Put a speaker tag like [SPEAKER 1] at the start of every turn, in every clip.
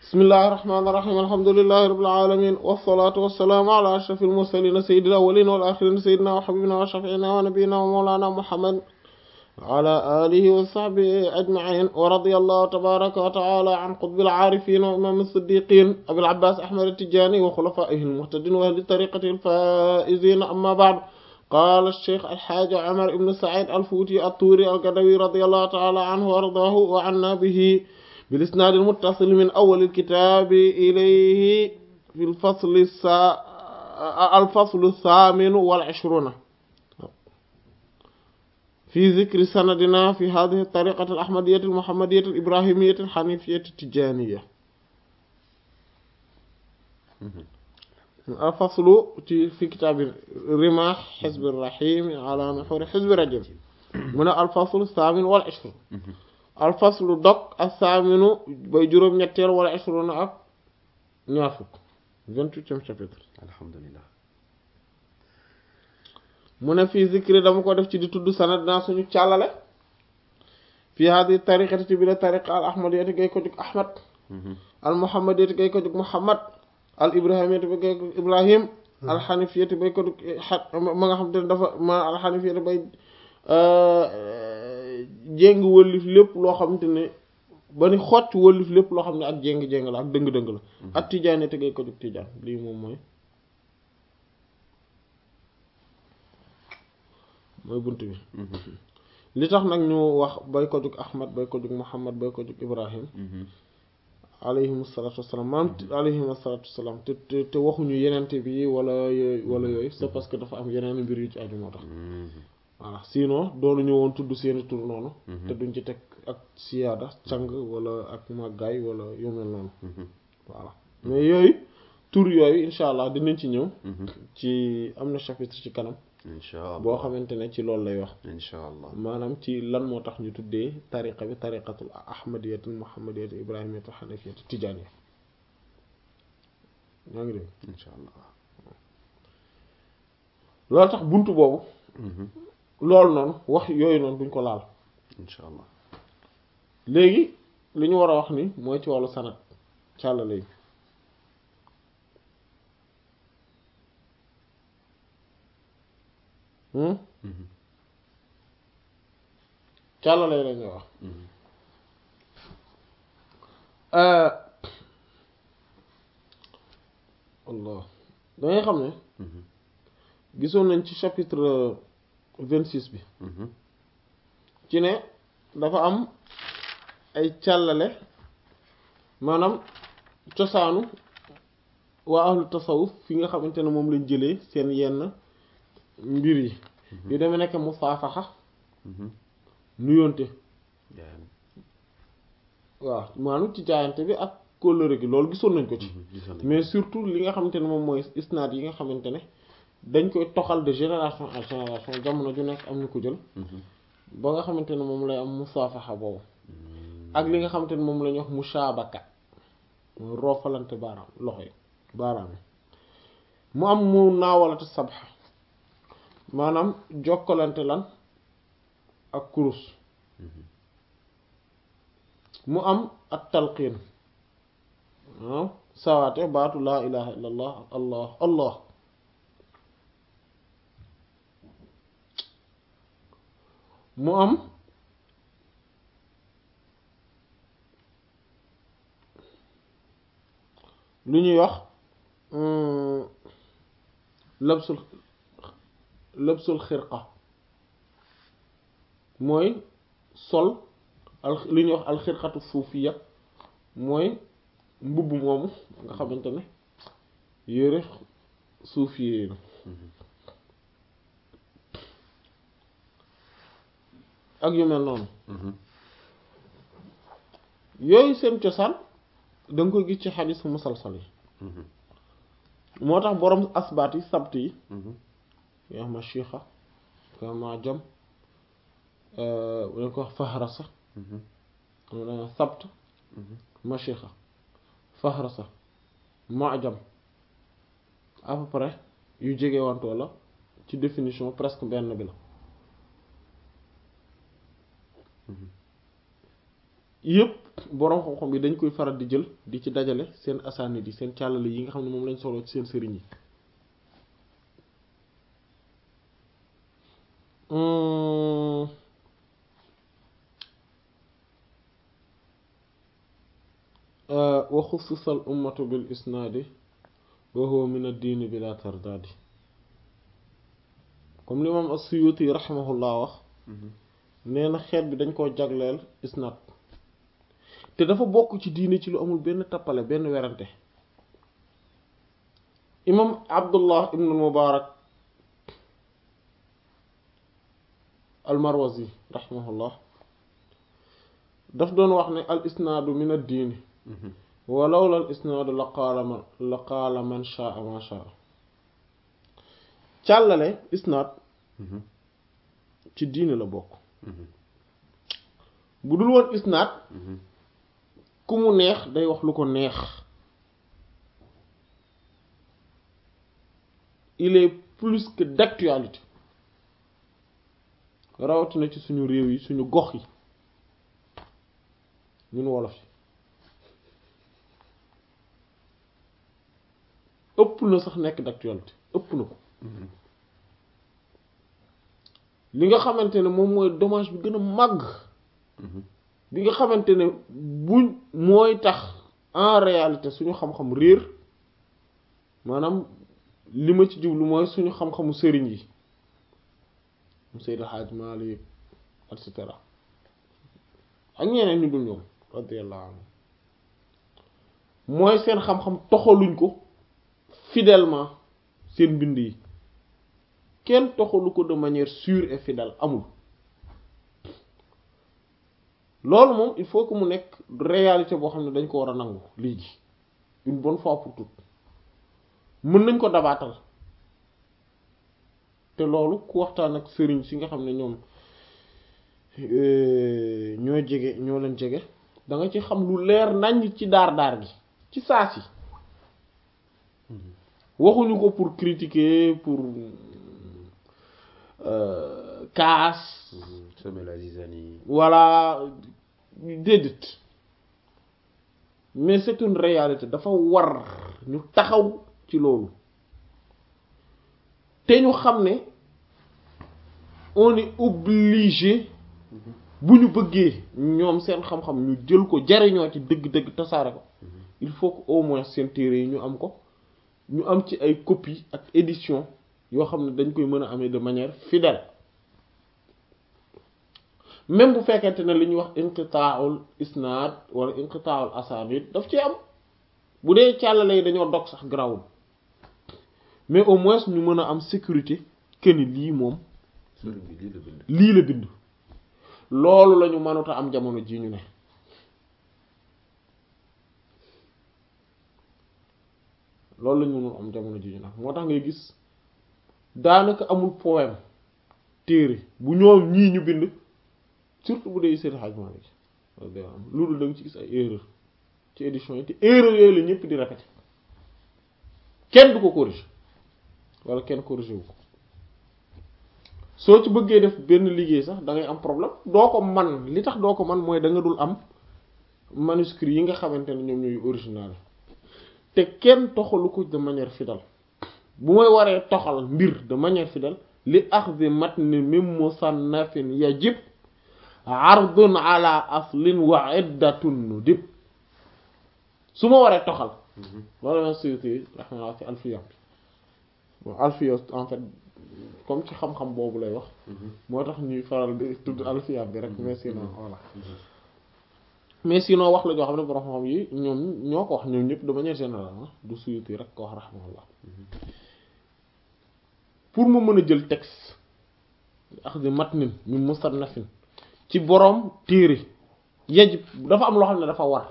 [SPEAKER 1] bismillahi irrahmani irrahim alhamdulilahi rabbil alamin wassalatu wassalaamu ala ashrafil mursalin sayyidil awwalin wal akhirin sayyidina wa habibina wa shafiina wa nabiyina wa mawlana muhammad wa ala alihi wa sahbihi ajmain wa radiyallahu tabaraka wa taala an qutbil aarifin wa imam as-siddiqin abil abbas ahmad at-tijani wa khulafaihi al-muhtadin wa ahli tariqati al-faizin amma ba'd قال الشيخ الحاج عمر بن سعيد الفوتي الطوري القدوي رضي الله تعالى عنه وارضاه وعنا به بالإسناد المتصل من أول الكتاب إليه في الفصل السا... الفصل الثامن والعشرون في ذكر سندنا في هذه الطريقة الأحمدية المحمدية الإبراهيمية الحنيفية التجانية الفصل في كتاب رماح حزب الرحيم على نحور حزب رجل من الفصل الثامن والعشرون alfaslu dog assaaminu bay juróom ñetteel wala ashruna ak ñaar fukk vingt-huitième chapitre
[SPEAKER 2] alhamdulilah
[SPEAKER 1] mu ne fii zikri dama ko def ci di tudd sanad naa suñu càllale fii hadi tariqati ci bi la tariqa al ahmadiyati gay ko jug ahmad al muhammadiyati gay ko jug muhammad al ibrahimiyati ba gay ko ibrahim al hanifiyati bay ko jug ma nga xam te ne dafa ma al hanifiyati bay jéng wëllif lépp loo xamante ne ba ni xocc wëllif lépp loo xam ne ak jéng-jéng la ak dëng-dëng la ak tijaane tegee ko jóg tijaan lii moom mooy mooy bunt bi li tax nag ñu wax bay ko jóg ahmad bay ko jóg muhammad bay ko jóg ibrahim alayhim asalatu wasalaam maam alayhim asalatu wasalaam te te te waxuñu yenente bi wala yooyu wala yooyu c'est parce que dafa am yeneen mbir yu ci aju moo tax voilà sinon doonu ñu woon tudd seeni tur noonu te duñ ci teg ak siyaada càng wala ak màggaay wala yu mel noonu voilà mais yooyu tur yooyu insha allah dinañ ci ñëw ci am na chapitre ci kanam
[SPEAKER 2] insha allah
[SPEAKER 1] boo xamante ne ci loolu lay wax
[SPEAKER 2] insha allah
[SPEAKER 1] maanaam ci lan moo tax ñu tuddee tariqa bi tariqatul ahmadiyatul muhammadiyatul ibrahimiyatul hanafiyatul tijaaniya ñaa ngi dégg
[SPEAKER 2] insha allah
[SPEAKER 1] loolu tax buntu boobu loolu noonu wax yooyu noonu duñ ko laal
[SPEAKER 2] insha allah
[SPEAKER 1] léegi li ñu war a wax ni mooy ci wàllu sanad càllale yi càllale yi la ñuy wax allah dangay xam ne gisoon nañ ci chapitre vingt-six bi ci ne dafa am ay càllale maanaam cosaanu waa ahlu tasawuf fi nga xamante ne moom lañ jëlee seen yenn mbir yi yu demee nekk musaafaxa nuyoonte waaw maanaam ci jaayante bi ak kóllëre gi loolu gisoon nañ ko ci mais surtout li nga xamante ne moom mooy isnaad yi nga xamante ne dañ koy toxal de génération en génération jamono ju nekk am ñu ko jël ba nga xamante ne moom lay am musaafaxa boobu ak li nga xamante ne moom la ñuy wax mushaabaka mooy roofalante baaraam loxo yi baaraam yi mu am mu naawalatu sabxa maanaam jokkalante lan ak kurus mu am ak talqiin waaw sawaate baatu laa ilaha illa allah allah allah mu am lu ñuy wax labsul labsul xirqa mooy sol al lu ñuy wax alxirqatu suufiya mooy mbubb moomu nga xamante ne yére suufiye na ak yu mel noonu yooyu seen cosaan da nga koy gis ci xadis musalsal yi moo tax boroom asbaat yi sabt yi yoo ma chixa ko ma jam dañ ko wax fahrasa dana sabt ma chixa fahrasa ma jam à peu près yu jege wantoo la ci définition presque benn bi la yëpp boroom xam-xam yi dañ koy faral di jël di ci dajale seen asaanid yi seen càllale yi nga xam ne moom lañ solo ci seen sëriñ yi wa xussisa al ummatu bil isnaadi wa huwa min ad-diini bila tardaadi comme l'imam as-Suyuti rahimahullah wax nee na xeet bi dañ koo jagleel isnaad te dafa bokk ci diine ci lu amul benn tappale benn werante imam abdullah ibn mubarak al-Marwazi rahimahullah daf doon wax ne al isnaadu min ad-diini walaw la al isnaadu la qaala man la qaala man shaa ma shaa càllale isnaad ci diine la bokk bu dul woon isnaad ku mu neex day wax lu ko neex il est plus que d'actualité rawatina ci suñu réew yi suñu gox yi ñun wolof yi ëpp na sax nekk d'actualité ëpp na ko li nga xamante ne moom mooy dommage bi gën a màgg bi nga xamante ne buñ mooy tax en réalité suñu xam-xam réer maanaam li ma ci jublu mooy suñu xam-xamu sëriñ yi mu Seydi Hadj Malick et cetera ak ñeneen ñu dul ñoom radiyallahu anhu mooy seen xam-xam toxaluñ ko fidèlement seen mbind yi kenn toxalu ko de manière sûre et fidèle amul loolu moom il faut que mu nekk réalité boo xam ne dañ ko war a nangu léegi une bonne fois pour toutes mën nañ ko dabaatal te loolu ku waxtaan ak sëriñ si nga xam ne ñoom ñoo jege ñoo leen jege da nga ci xam lu leer nañ ci daar daar gi ci saa si waxuñu ko pour critiquer pour kaas
[SPEAKER 2] semer la zizanie
[SPEAKER 1] voilà déedéet mais c'est une réalité dafa war ñu taxaw ci loolu te ñu xam ne on est obligé bu ñu bëggee ñoom seen xam-xam ñu jël ko jariñoo ci dëgg-dëgg tasaare ko il faut que au moins seen téere yi ñu am ko ñu am ci ay copie ak édition yoo xam ne dañ koy mën a amee de manière fidèle même bu fekkente ne li ñuy wax inqitaaul isnaad wala inqitaaul asaanid daf ci am bu dee càllale yi dañoo dog sax grawul mais au moins ñu mën a am sécurité que ni lii moom
[SPEAKER 2] sëriñ bi lii la bind
[SPEAKER 1] lii la bind loolu lañu mënut a am jamono ji ñu ne loolu lañu mënul am jamono ji ñu ne moo tax ngay gis daanaka amul poème téere bu ñoom ñii ñu bind surtout bu dee Seydi Hadji Malick loolu da nga ci gis ay erreur ci édition yi te erreur yooyu la ñëpp di répété kenn du ko corriger wala kenn corriger wu ko soo ci bëggee def benn liggéey sax da ngay am problème doo ko man li tax doo ko man mooy da nga dul am manuscrit yi nga xamante ne ñoom ñooy original te kenn toxalu ko de manière fidèle bu may waree toxal mbir de manière fidèle li axdi matni min musannafin yajib ardun ala aslin wa iddatun nudib su ma waree toxal loolu la Suyuti rahimahullah ci alfiya bon alfiya en fait comme ci xam-xam boobu lay wax moo tax ñuy faral di tudd alfiya bi rek mais sinon voilà mais sinon wax la joo xam ne borom xam yi ñoom ñoo ko wax ñoom ñëpp de manière générale du Suyuti rek ko wax rahimahullah pour mu mën a jël texte axdi matnin min musannafin ci boroom téere yajib dafa am loo xam ne dafa war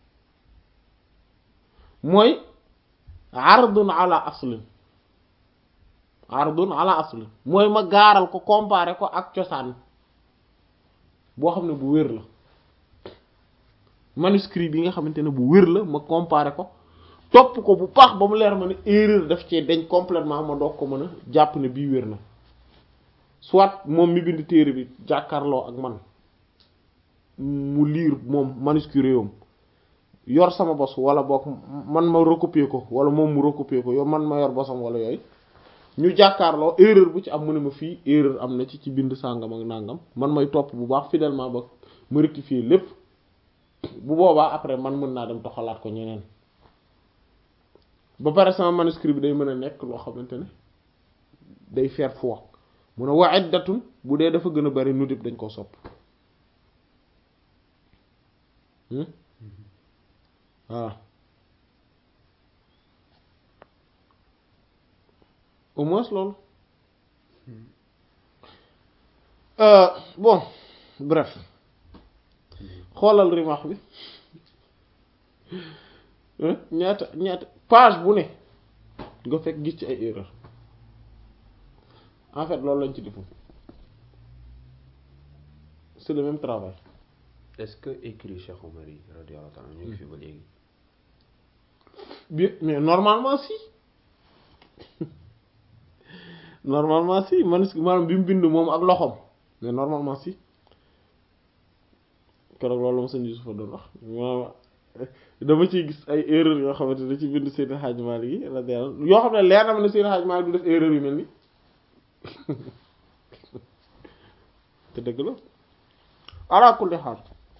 [SPEAKER 1] mooy ardun ala aslin ardun ala aslin mooy ma gaaral ko comparer ko ak cosaan boo xam ne bu wér la manuscrit bi nga xamante ne bu wér la ma comparer ko topp ko bu baax ba mu leer ma ne erreur daf cee dañ complètement ma doog ko mën a jàpp ne bii wér na soit moom mi bind téere bi jàkkaarloo ak man mu liir moom manuscrit yom yor sama bos wala boog man ma recopier ko wala moom mu recopier ko yow man ma yor bosam wala yooyu ñu jàkkaarloo erreur bu ci am mu ne ma fii erreur am na ci ci bind sàngam ak nàngam man may topp bu baax fidèlement ba ma rectifier lépp bu boobaa après man mën naa dem toxalaat ko ñeneen ba pare sama manuscrit bi day mën a nekk loo xamante ne day faire foi mun a wa iddatun bu dee dafa gën a bari nudib dañ ko sopp voilà au moins loolu bon bref xoolal rimax bi ñaata ñaata page bu ne nga fekk gis ci ay erreur en fait loolu lañ ci defu c'est le même travail
[SPEAKER 2] est-ce que écrit Cheikh Omar yi radiyallahu ta'ala ñu ngi fi ba léegi
[SPEAKER 1] bi mais normalement si normalement si manuscrit maanaam bi mu bind moom ak loxoom mais normalement si keroog loolu ma sëñ Yusufa doon wax maanaam dama ciy gis ay erreur yoo xamante ne ci bind Seydi Hadj Malick yi radiyallahu yoo xam ne leer na ma ne Seydi Hadj Malick du def erreur yu mel ni te dëgg la ala kulli xaal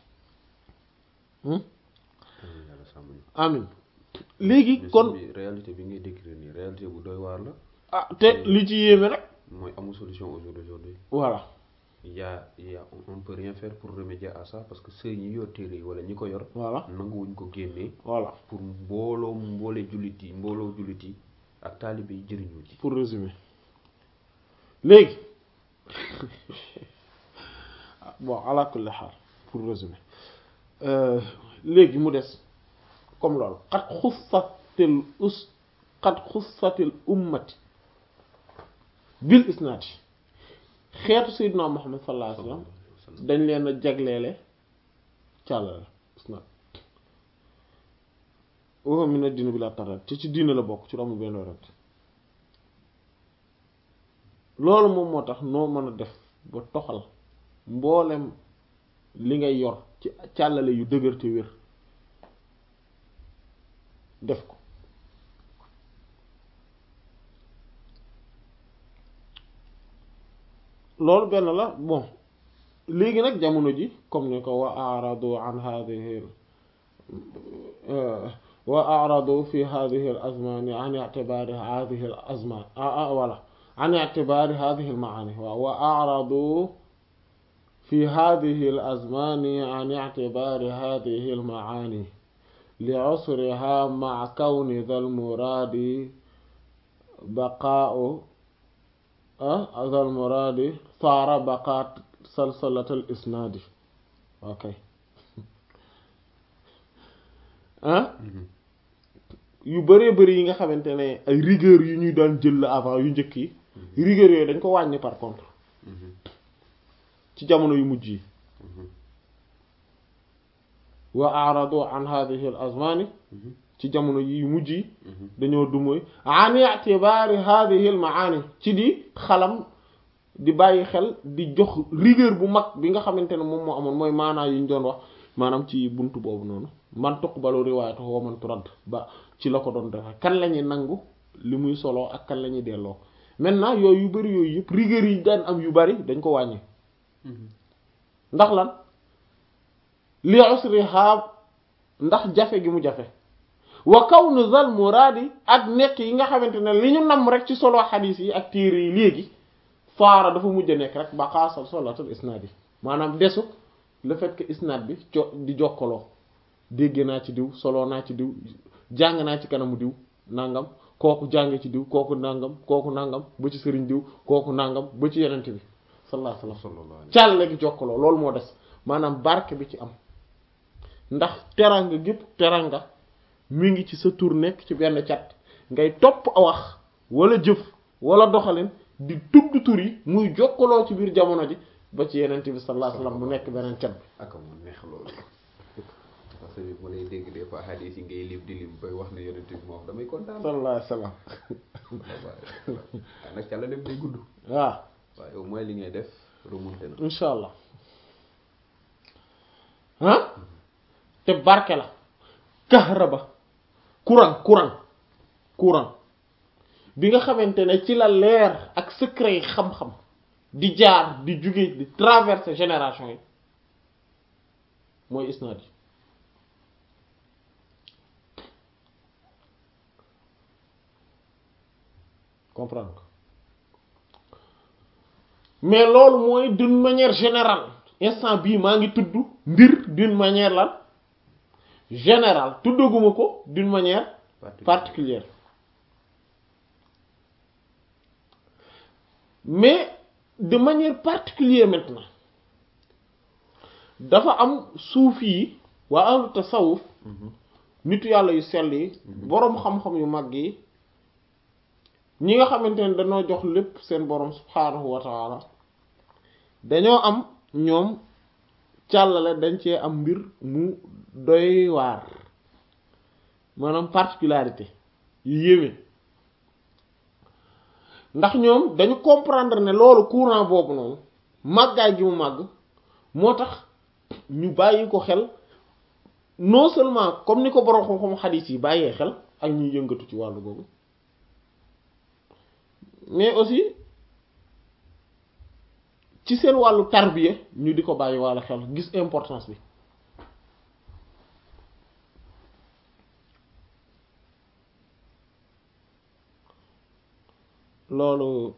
[SPEAKER 2] yàlla sàmm ñu
[SPEAKER 1] amin léegi
[SPEAKER 2] mais
[SPEAKER 1] kon
[SPEAKER 2] sëñ bi réalité bi ngay décrire nii réalité bu doy waar la
[SPEAKER 1] ah te li ci yéeme rek
[SPEAKER 2] mooy amul solution au jour d'aujourd'hui
[SPEAKER 1] voilà
[SPEAKER 2] il y a il y a on peut rien faire pour remédier à ça parce que sëy ñi yor téere yi wala ñi ko yor
[SPEAKER 1] voilà
[SPEAKER 2] nanguwuñ ko génnee
[SPEAKER 1] voilà
[SPEAKER 2] pour mbooloo mboole jullit yi mbooloo jullit yi ak taalibe yi jëriñu ci
[SPEAKER 1] pour résumer léegi bon ala kulli xaal pour résumer léegi mu des comme loolu xat xussatil us xat xussatil ummati bil isnaati xeetu sayyidina Muhammad sallallahu alayhi wa sallam dañ leen a jagleele càllale isnaat wa min ad-din bila tarat te ci diine la bokk ci amul benn werante loolu moom moo tax noo mën a def ba toxal mboolem li ngay yor ci càllale yu dëgër te wér def ko loolu benn la bon léegi nag jamono ji comme ni ko wa aradu an hadhihi wa aradu fi hadhihi al azmani an i'tibari hadhihi al azman ah voilà an i'tibari hadhihi al maani waaw wa aradu في هذه الأزمان عن اعتبار هذه المعاني لعسرها مع كون ذا المراد بقاء أه ذا المراد صار بقاء سلسلة الإسناد أوكي ah yu bëree bëri yi nga xamante ne ay rigueur yu ñuy daan jël la avant yu njëkk yi rigueur yooyu dañ ko wàññi par contre ci jamono yu mujj yi wa aradu an hadhihi al azmani ci jamono yu mujj yi dañoo dumóoy an i'tibari hadhihi al maani ci di xalam di bàyyi xel di jox rigueur bu mag bi nga xamante ne moom moo amoon mooy maanaa yi ñu doon wax maanaam ci buntu boobu noonu man tuqbalu riwaayatu wa man turad ba ci la ko doon defe kan la ñuy nangu li muy solo ak kan la ñuy delloo maintenant yooyu yu bari yooyu yëpp rigueur yi daan am yu bari dañ ko wàññi ndax lan li usriha ndax jafe gi mu jafe wa kawnu zal muraadi ak nekk yi nga xamante ne li ñu nam rek ci solo xadiis yi ak téere yi léegi faara dafa mujj a nekk rek ba xaasal solatul isnaad yi maanaam desu le fait que isnaad bi jo di jokkaloo dégg naa ci diw solo naa ci diw jàng naa ci kanamu diw nangam kooku jàng ci diw kooku nangam kooku nangam ba ci sëriñ diw kooku nangam ba ci yenente bi sallallahu alayhi wasallam càll gi jokkaloo loolu moo des maanaam barke bi ci am ndax teranga gépp teranga mi ngi ci sa tur nekk ci benn cat ngay topp a wax wala jëf wala doxalin di tudd tur yi muy jokkaloo ci biir jamono ji ba ci yenente bi sallallahu alayhi wasallam mu nekk beneen cat bi
[SPEAKER 2] ak mu neex loolu parce que ma lay dégg des fois hadith yi ngay lim di lim bay wax ne yonent bi moo wax damay kontaan
[SPEAKER 1] sallallahu alayhi wasallam
[SPEAKER 2] waaye nag ca la dem day gudd
[SPEAKER 1] waaw
[SPEAKER 2] waaye au moins li ngay def remonté na
[SPEAKER 1] insha allah ah te barke la kahraba courant courant courant bi nga xamante ne ci la leer ak secret yi xam-xam di jaar di jóge di traverser génération yi mooy isnaad yi comprendre nga mais loolu mooy d'une manière générale instant bii maa ngi tudd mbir d'une manière lan générale tuddaguma ko d'une manière particulière mais de manière particulière maintenant dafa am suufi yi waa ahlu tasawuf nitu yàlla yu sell yi boroom xam-xam yu mag yi ñi nga xamante ne dañoo jox lépp seen boroom subhaanahu wa taala dañoo am ñoom càllale dañ cee am mbir mu doy waar maanaam particularité yu yéeme ndax ñoom dañu comprendre ne loolu courant boobu noonu màggaay gi mu màgg moo tax ñu bàyyi ko xel non seulement comme ni ko borom xam-xam xadiis yi bàyyee xel ak ñuy yëngatu ci wàllu boobu mais aussi ci seen wàllu tarbiya ñu di ko bàyyi wàllu xel gis importance bi loolu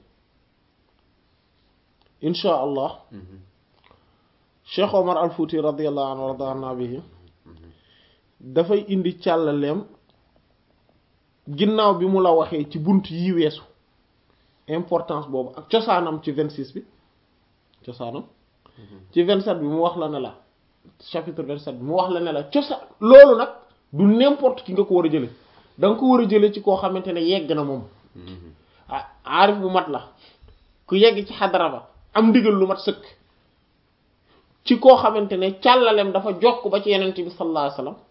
[SPEAKER 1] insha allah Cheikh Omar al Fouti radiyallahu anhu warda anna bihi dafay indi càllaleem ginnaaw bi mu la waxee ci bunt yi weesu importance boobu ak cosaanam ci vingt six bi cosaanam ci vingt sept bi mu wax la ne la chapitre vingt sept bi mu wax la ne la cosaan loolu nag du n'importe ki nga ko war a jële da nga ko war a jële ci koo xamante ne yegg na moom ah aarif bu mat la ku yegg ci xadara ba am ndigal lu mat sëkk ci koo xamante ne càllalem dafa jokk ba ci yenent bi sallallahu alayhi wasallam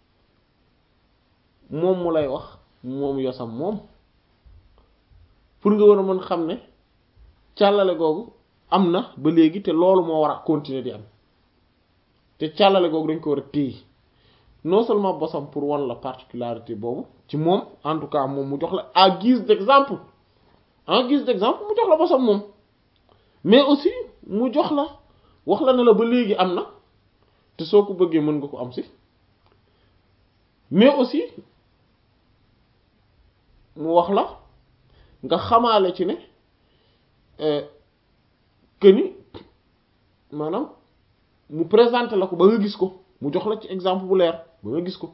[SPEAKER 1] moom mu lay wax moom yosam moom pour nga war a mën xam ne càllale googu am na ba léegi te loolu moo war a continuer di am te càllale googu dañ ko war a téye non seulement bosam pour wan la particularité boobu ci moom en tout cas moom mu jox la à guise d'exemple en guise d'exemple mu jox la bosam moom mais aussi mu jox la wax la ne la ba léegi am na te soo ko bëggee mën nga ko am si mais aussi mu wax la nga xamaale ci ne que ni maanaam mu présenté la ko ba nga gis ko mu jox la ci exemple bu leer ba nga gis ko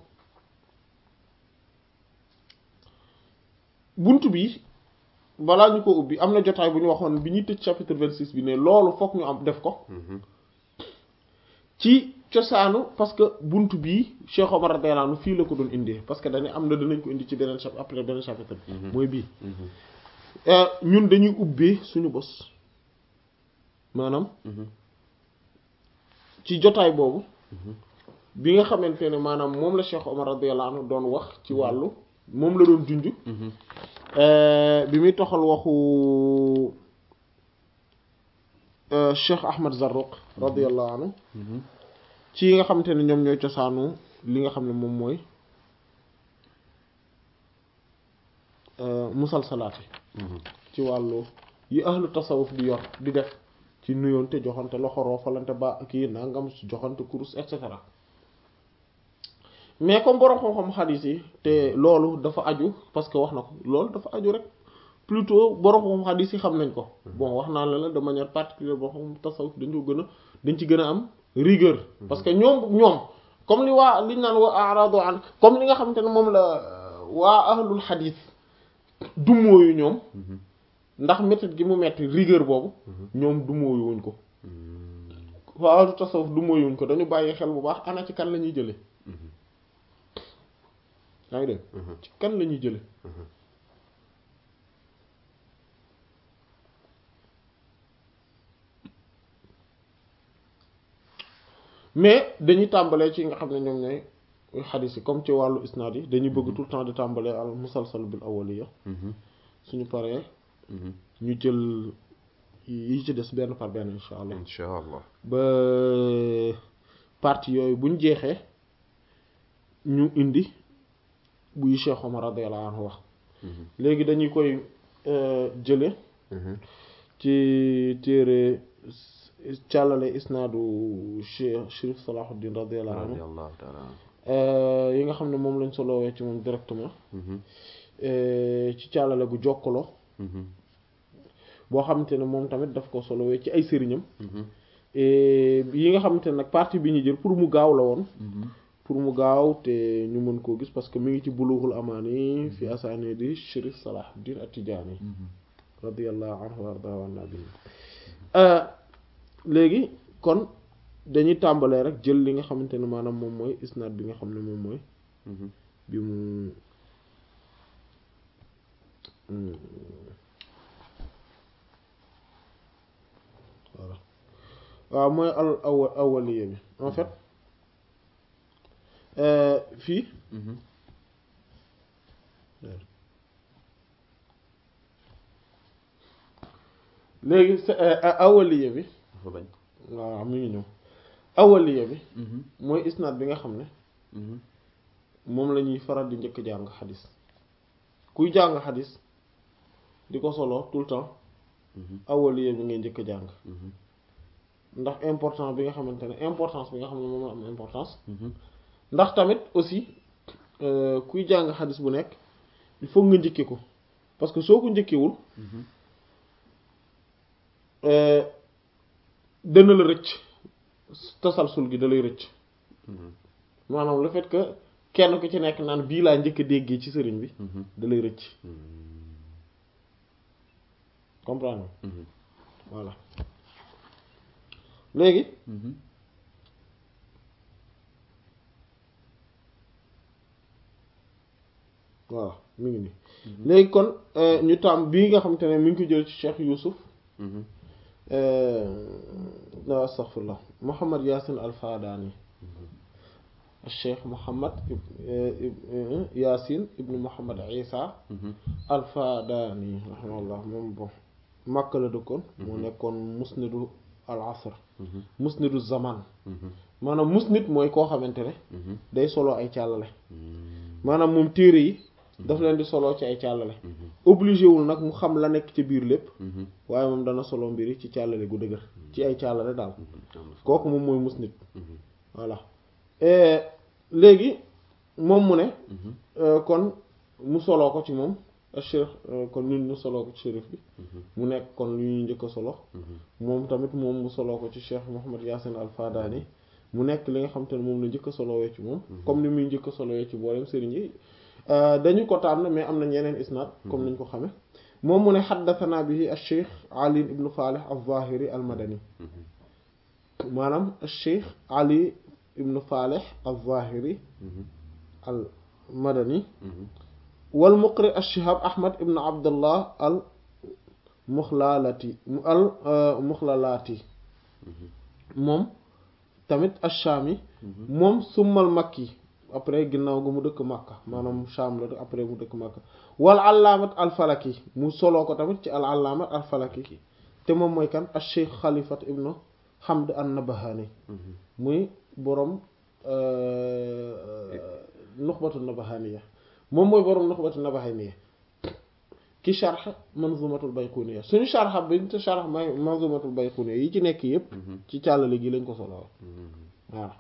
[SPEAKER 1] bunt bi balaa ñu ko ubbi am na jotaay bu ñu waxoon bi ñuy tëj chapitre vingt six bi ne loolu fokk ñu am def ko ci cosaanu parce que bunt bii Cheikh Omar radiyallahu anhu fii la ko doon indee parce que dañu am na dinañ ko indi ci beneen chapitre après beneen chapitre bi mooy bii ñun dañuy ubbee suñu bos maanaam ci jotaay boobu bi nga xamante ne maanaam moom la Cheikh Omar radiyallahu anhu doon wax ci wàllu moom la doon junj bi muy toxal waxu Cheikh Ahmad Zarruq radiyallahu anhu ci yi nga xamante ne ñoom ñooy cosaanu li nga xam ne moom mooy musalsalaati ci wàllu yi ahlu tasawuf di yor di def ci nuyoonte joxante loxo roofalante ba kii nangam joxante kurus et cetera mais comme borom xam-xam xadiis yi te loolu dafa aju parce que wax na ko loolu dafa aju rek plutôt borom xam-xam xadiis yi xam nañ ko bon wax naa la la de manière particulière boo xam tasawuf dañ ko gën a dañ ci gën a am rigueur parce que ñoom ñoom comme li waa liñ naan wa aradu an comme li nga xamante ne moom la waa ahlul xadiis dumóoyu ñoom ndax méthode gi mu metti rigueur boobu ñoom dumóoyu wuñ ko waa ahlu tasawuf dumóoyu wuñ ko dañu bàyyi xel bu baax ana ci kan la ñuy jële yaa ngi dégg ci kan la ñuy jële mais dañuy tàmbalee ci nga xam ne ñoom ñooy xadiis yi comme ci wàllu isnaad yi dañuy bëgg tout le temps di tàmbalee al musalsal bil awwaliya suñu paree ñu jël yi ci des benn par benn insha allah
[SPEAKER 2] insha allah
[SPEAKER 1] ba partie yooyu buñ jeexee ñu indi buy Cheikh Omar radiyallahu anhu wax léegi dañuy koy jële ci téere càllale isnaadu Cheikh Chérif Salahuddin radiyallahu anhu
[SPEAKER 2] radiyallahu ta'ala anhu
[SPEAKER 1] yi nga xam ne moom lañ solowee ci moom directement ci càllale gu jokkaloo boo xamante ne moom tamit daf ko solowee ci ay sëriñam yi nga xamante ne nag partie bi ñu jël pour mu gaaw la woon pour mu gaaw te ñu mën koo gis parce que mi ngi ci bulughul amaani fi asaani di Chérif Salahuddin At-Tidjânî radiyallahu anhu wa ardaa an nabi léegi kon dañuy tàmbalee rek jël li nga xamante ne maanaam moom mooy isnaad bi nga xam ne moom mooy bi mu voilà waaw mooy al awa awaliya bi en fait fii léegi awaliya bi
[SPEAKER 2] dafa bañ
[SPEAKER 1] waaw mi ngi ñëw awaliya bi mooy isnaad bi nga xam ne moom la ñuy faral di njëkk jàng xadis kuy jàng xadis di ko solo tout le temps awaliya bi ngay njëkk jàng ndax important bi nga xamante ne importance bi nga xam ne moom la am importance ndax tamit aussi kuy jàng xadis bu nekk il faut nga njëkke ko parce que soo ko njëkkewul dana la rëcc tasalsul gi da lay rëcc maanaam le fait que kenn ku ci nekk naan bii laa njëkk a déggee ci sëriñ bi da lay rëcc comprendre voilà léegi voilà mi ngi nii léegi kon ñu tam bii nga xamante ne mi ngi ko jël ci Cheikh Youssouf la astaghfirullah Muhammad Yasin al-Fadani Cheikh Muhammad Yasin ibnu Muhammad Isa al-Fadani rahimahullah moom bon Makka la dëkkoon moo nekkoon musnidu al-asr musnidu zaman maanaam musnid mooy koo xamante ne day solo ay càllale maanaam moom téere yi daf leen di solo ci ay càllale obligé wul nag mu xam la nekk ci biir lépp waaye moom dana solo mbiri ci càllale gu dëgër ci ay càllale daal kooku moom mooy musnid voilà léegi moom mu ne kon mu soloo ko ci moom cheikh kon ñun ñu soloo ko ci shérif bi mu nekk kon lu ñuy njëkk a solo moom tamit moom mu soloo ko ci cheikh Muhammad Yasin al Fadani mu nekk li nga xam te ne moom la njëkk a solowee ci moom comme ni muy njëkk a solowee ci boolem sëriñ yi dañu ko tànn mais am na ñeneen isnaad comme niñ ko xame moom mu ne xaddathana bihi acheikh ali ibnu falih al-zahiri al-madani maanaam acheikh ali ibnu falih al-zahiri al-madani wal muqri ash-shihab ahmad ibnu abdullah al muxlalati al muxlalati moom tamit ash-shami moom summal makki après ginnaaw gu mu dëkk Makka maanaam Sham la après mu dëkk Makka wal allaamat al-Falaki mu soloo ko tamit ci al allaamat al-Falaki te moom mooy kan al-Cheikh Khalifat ibnu Hamd an-Nabahani muy borom nuxbatu nabahaniya moom mooy borom nuxbatu nabahaniya ki sharx manzumatul bayquniya suñu sharx bi te sharx may manzumatul bayquniya yi ci nekk yëpp ci càllale gi lañ ko soloo voilà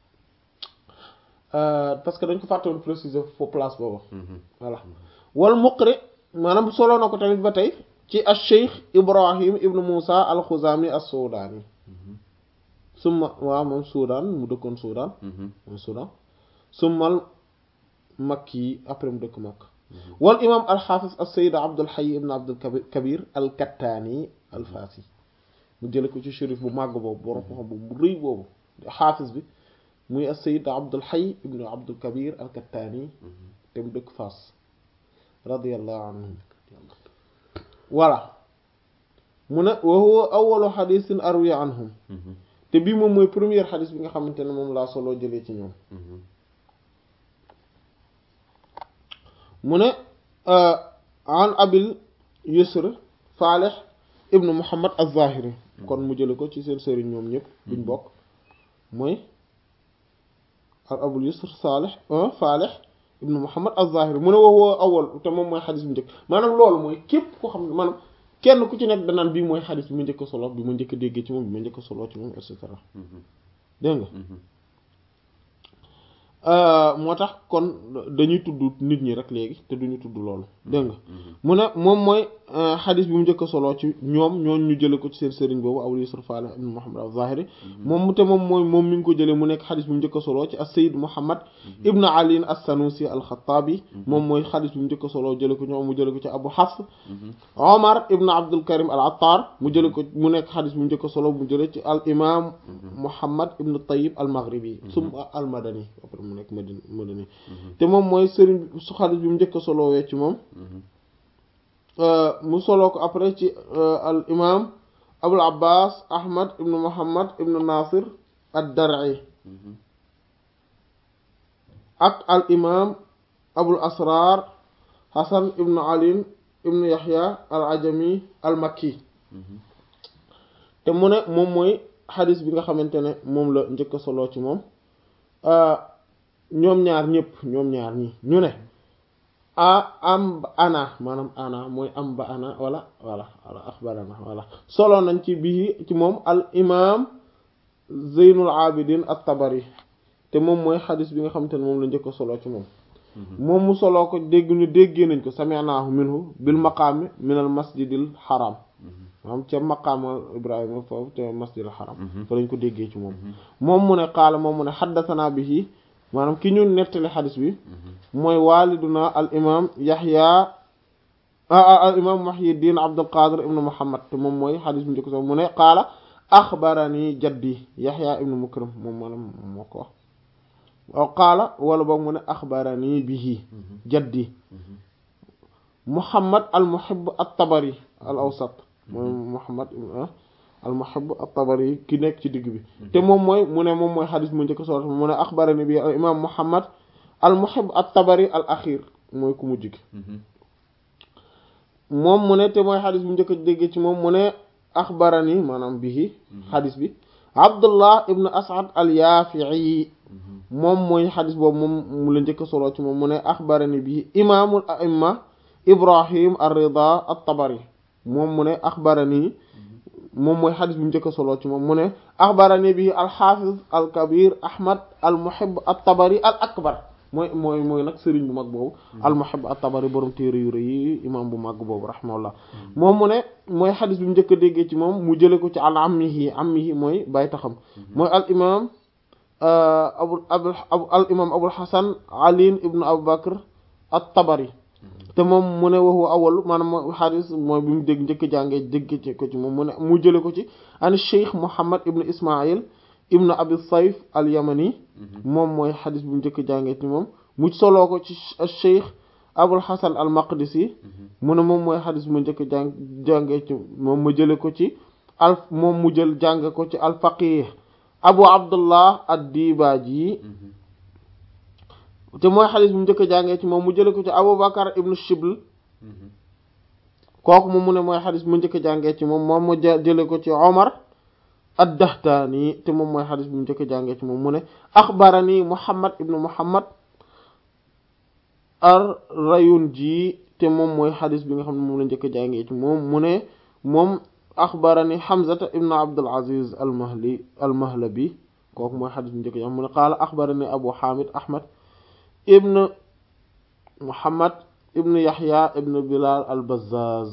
[SPEAKER 1] parce que dañ ko fàttewoon préciser fo place boobu voilà wal muqri maanaam solo na ko tamit ba tey ci al cheikh ibrahim ibnu moussa al xuzami as sudaani summa waaw moom suudaan mu dëkkoon suudaan moom suudaan summal makki yi après mu dëkk makk wal imam al xaafis as sayid abdul hayy ibnu abdul kabir al kattaani al faasi mu jële ko ci shérif bu màgg boobu borom xam bu rëy boobu xaafis bi muy as-sayyid Abdul Hayy ibnu Abdul Kabir al-Kattani te mu dëkk Fass radiyallahu anhum voilà mu ne wa huwa awwalu xadisin arwi anhum te bii moom mooy première xadis bi nga xamante ne moom laa solo jëlee ci ñoom mu ne an abil yusr Falih ibnu Muhammad az-Zahiri kon mu jële ko ci seen sëriñ ñoom ñëpp buñ bokk mooy al abul yusr salih falih ibnu muhammad az-zahiri mu ne woo awal te moom mooy xadis bu njëkk maanaam loolu mooy képp koo xam ne maanaam kenn ku ci nekk danaan bii mooy xadis bi ma njëkk solo bi ma njëkk a déggee ci moom bi ma njëkk solo ci moom et cetera dégg nga moo tax kon dañuy tudd nit ñi rek léegi te duñu tudd loolu dégg nga mu ne moom mooy xadis bi mu njëkk a solo ci ñoom ñoon ñu jële ko ci seen sëriñ boobu Abu Yusuf Falih ibn Muhammad az-Zahiri moom te moom mooy moom mi ngi ko jëlee mu nekk xadis bi mu njëkk a solo ci as-Sayyid Muhammad ibn Ali as-Sanusi al-Khattabi moom mooy xadis bi mu njëkk a solo jële ko ñoom mu jële ko ci Abu Hafs Omar ibn Abdul Karim al-Attar mu jële ko mu nekk xadis bi mu njëkk a solo mu jële ci al imam Muhammad ibn Tayyib al-Maghribi summa al-Madani mu nekk madani madani te moom mooy sëriñ su xadis bi mu njëkk a solowee ci moom mu soloo ko après ci al imam abul abbas ahmad ibnu muhammad ibnu nasir ad-dar'i ak al imam abul asrar hasan ibnu ali ibnu yahya al ajami al makki te mu ne moom mooy xadis bi nga xamante ne moom la njëkk a soloo ci moom ñoom ñaar ñëpp ñoom ñaar ñi ñu ne a am ba ana maanaam ana mooy am ba ana wala wala wala axbarana wala solo nañ ci bii ci moom al imam zeynul abidin at-tabari te moom mooy xadis bi nga xamante ne moom la njëkk a solo ci moom moom mu soloo ko dégg ñu déggee nañ ko sami'nahu minhu bil maqaami min al masjidil haram maanaam ca maqaama ibrahima foofu ca masjidil haram fa lañ ko déggee ci moom moom mu ne qaala moom mu ne xaddasanaa bihi maanaam ki ñu nettali xadis bi mooy waliduna al imam yahya al imam muhyiddin abdul qadir ibnu muhammad te moom mooy xadis bi njëkk so mu ne qaala axbarani jaddi yahya ibnu mukram moom maanaam moo ko wax waaw qaala wala boog mu ne axbarani bihi jaddi muhammad al muhibb at tabari al awsat mooy muhammad al muhibb at-tabari ki nekk ci digg bi te moom mooy mu ne moom mooy xadis mu njëkk solo mu ne axbarani bi al imam muhammad al muhibb at-tabari al axir mooy ku mujj gi moom mu ne te mooy xadis bu njëkk dégg ci moom mu ne axbarani maanaam bihi xadis bi abdullah ibn as'ad al yaafi'i moom mooy xadis boobu moom mu la njëkk solo ci moom mu ne axbarani bihi imaamul a'imma ibrahim ar-rida at-tabari moom mu ne axbarani moom mooy xadis bi mu njëkk a solo ci moom mu ne axbarani bi alxaafiz alkabir ahmad almuhib at-tabari al akbar mooy mooy mooy nag sëriñ bu mag boobu almuhib at-tabari borom téere yu rëy yi imam bu mag boobu rahimahullah moom mu ne mooy xadis bi mu njëkk a déggee ci moom mu jële ko ci al ammihi ammihi mooy bay taxam mooy al imam abu abu al imam abul hasan ali ibnu abu bakr at-tabari te moom mu ne waxu awal maanaam mooy xadis mooy bi mu dégg njëkk jàngee dégg ci ko ci moom mu ne mu jële ko ci an cheikh muhammad ibnu ismail ibnu abi sayf al yamani moom mooy xadis bi mu njëkk jàngee ci moom mu soloo ko ci cheikh abul hasan al maqdisi mu ne moom mooy xadis bi mu njëkk jàng jàngee ci moom mu jële ko ci al moom mu jël jàng ko ci al faqih abu abdullah ad dibaji te mooy xadis bu mu njëkk a jàngee ci moom mu jële ko ci aboubacar ibnu shibl kooku moom mu ne mooy xadis bu mu njëkk a jàngee ci moom moom mu jële ko ci omar ad-dahtani te moom mooy xadis bu mu njëkk a jàngee ci moom mu ne axbarani muhammad ibnu muhammad ar rayunji te moom mooy xadis bi nga xam ne moom la njëkk a jàngee ci moom mu ne moom axbarani hamzata ibnu abdul aziz al mahli al mahlabi kooku mooy xadis bu mu njëkk a jàng mu ne qaala axbarani abu hamid ahmad ibn muhammad ibn yahya ibn bilal al bazzaz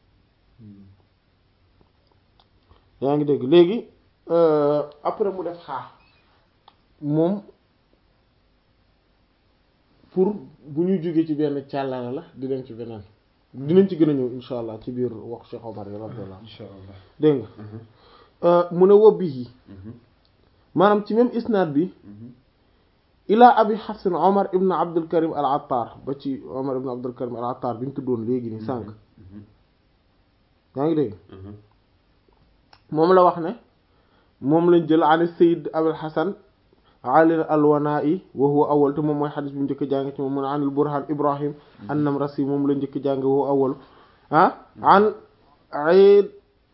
[SPEAKER 1] yaa ngi dégg léegi après mu def xaa moom pour bu ñuy jógee ci benn càllale la di dem ci beneen dinañ ci gën a ñëw insha allah ci biir wax Cheikh Omar yi radiyallahu
[SPEAKER 2] insha allah
[SPEAKER 1] dégg nga mu ne wobbi yi maanaam ci même isnaad bi ilaa abi xafsin omar ibn abdul karim al attar ba ci omar ibn abdul karim al attar bi ñu tuddoon léegi ni sànq yaa ngi dégg moom la wax ne moom lañ jël an sayid abul xasan ali alwanai wa huwa awal te moom mooy xadis bi mu njëkk jàng ci moom mu ne an al burhan ibrahim an-namrasi moom la njëkk jàng wa huwa awal ah an aid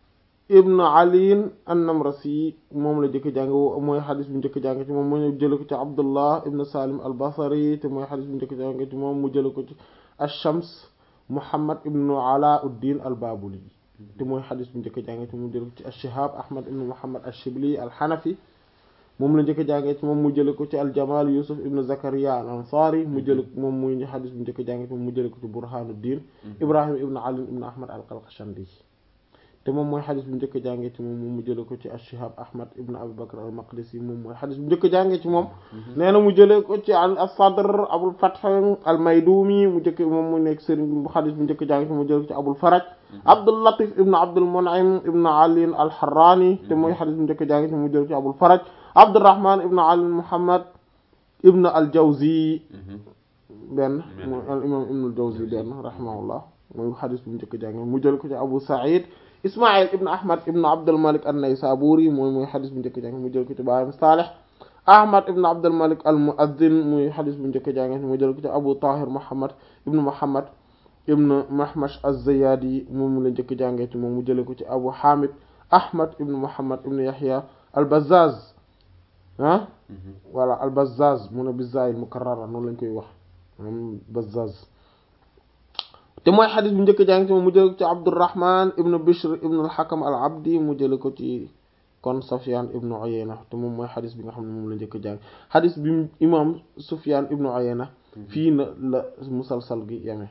[SPEAKER 1] ibn Ali an-Namrasi moom la jëkk jàng mooy xadis bu njëkk jàng ci moom mu jële ko ci Abdullah ibn Salim al-Basri te mooy xadis bu njëkk jàng ci moom mu jële ko ci ash-Shams Muhammad ibn Alauddin al-Babuli te mooy xadis bu njëkk jàng ci moom mu jële ko ci ash-Shihab Ahmad ibn Muhammad ash-Shibli al-Hanafi moom la njëkk jàngee ci moom mu jële ko ci al-Jamal Yusuf ibn Zakaria al-Ansari mu jële moom muy xadis bu njëkk jàngee ci moom mu jële ko ci Burhanuddin Ibrahim ibn Ali ibn Ahmad al-Qalqashandi te moom mooy xadis bu njëkk jàngee ci moom mu jële ko ci ash-Shihab Ahmad ibn Abi Bakr al-Maqdisi moom mooy xadis bu njëkk jàngee ci moom nee na mu jële ko ci an as-Sadr Abul Fath al-Maydumi mu njëkk moom mu nekk sëriñ bu xadis bu njëkk jàngee ci moom mu jële ko ci Abul Faraj Abdul Latif ibn Abdul Mun'im ibn Ali al-Harrani te mooy xadis bu njëkk jàngee ci moom mu jële ko ci Abul Faraj Abdurrahman ibn Ali Muhammad ibn al-Jawzi benn mooy al imam ibn al-Jawzi benn rahimahullah mooy xadis bu njëkk jàngee mu jële ko ci Abu Sa'id Ismaïl ibn Ahmad ibn Abdul Malik an-Naysaburi mooy mooy xadis bu njëkk jàngee mu jël ko ci baayam Salih Ahmad ibn Abdul Malik al-Mu'adhdhin muy xadis bu njëkk jàngee mu jël ko ci Abu Tahir Muhammad ibn Muhammad ibn Mahmash az-Ziyadi moom mu la njëkk jàngee ci moom mu jële ko ci Abu Hamid Ahmad ibn Muhammad ibn Yahya al-Bazzaz ah voilà al-Bazzaz mu ne bizaayil mukarrara noonu lañ koy wax moom Bazzaz te mooy xadis bu njëkk jàng ci moom mu jële ko ci Abdurrahman ibn Bishr ibn al-Hakam al-Abdi mu jële ko ci kon Sufyan ibn Uyayna te moom mooy xadis bi nga xam ne moom la njëkk jàng xadis bi imam Sufyan ibn Uyayna fii na la musalsal gi yeme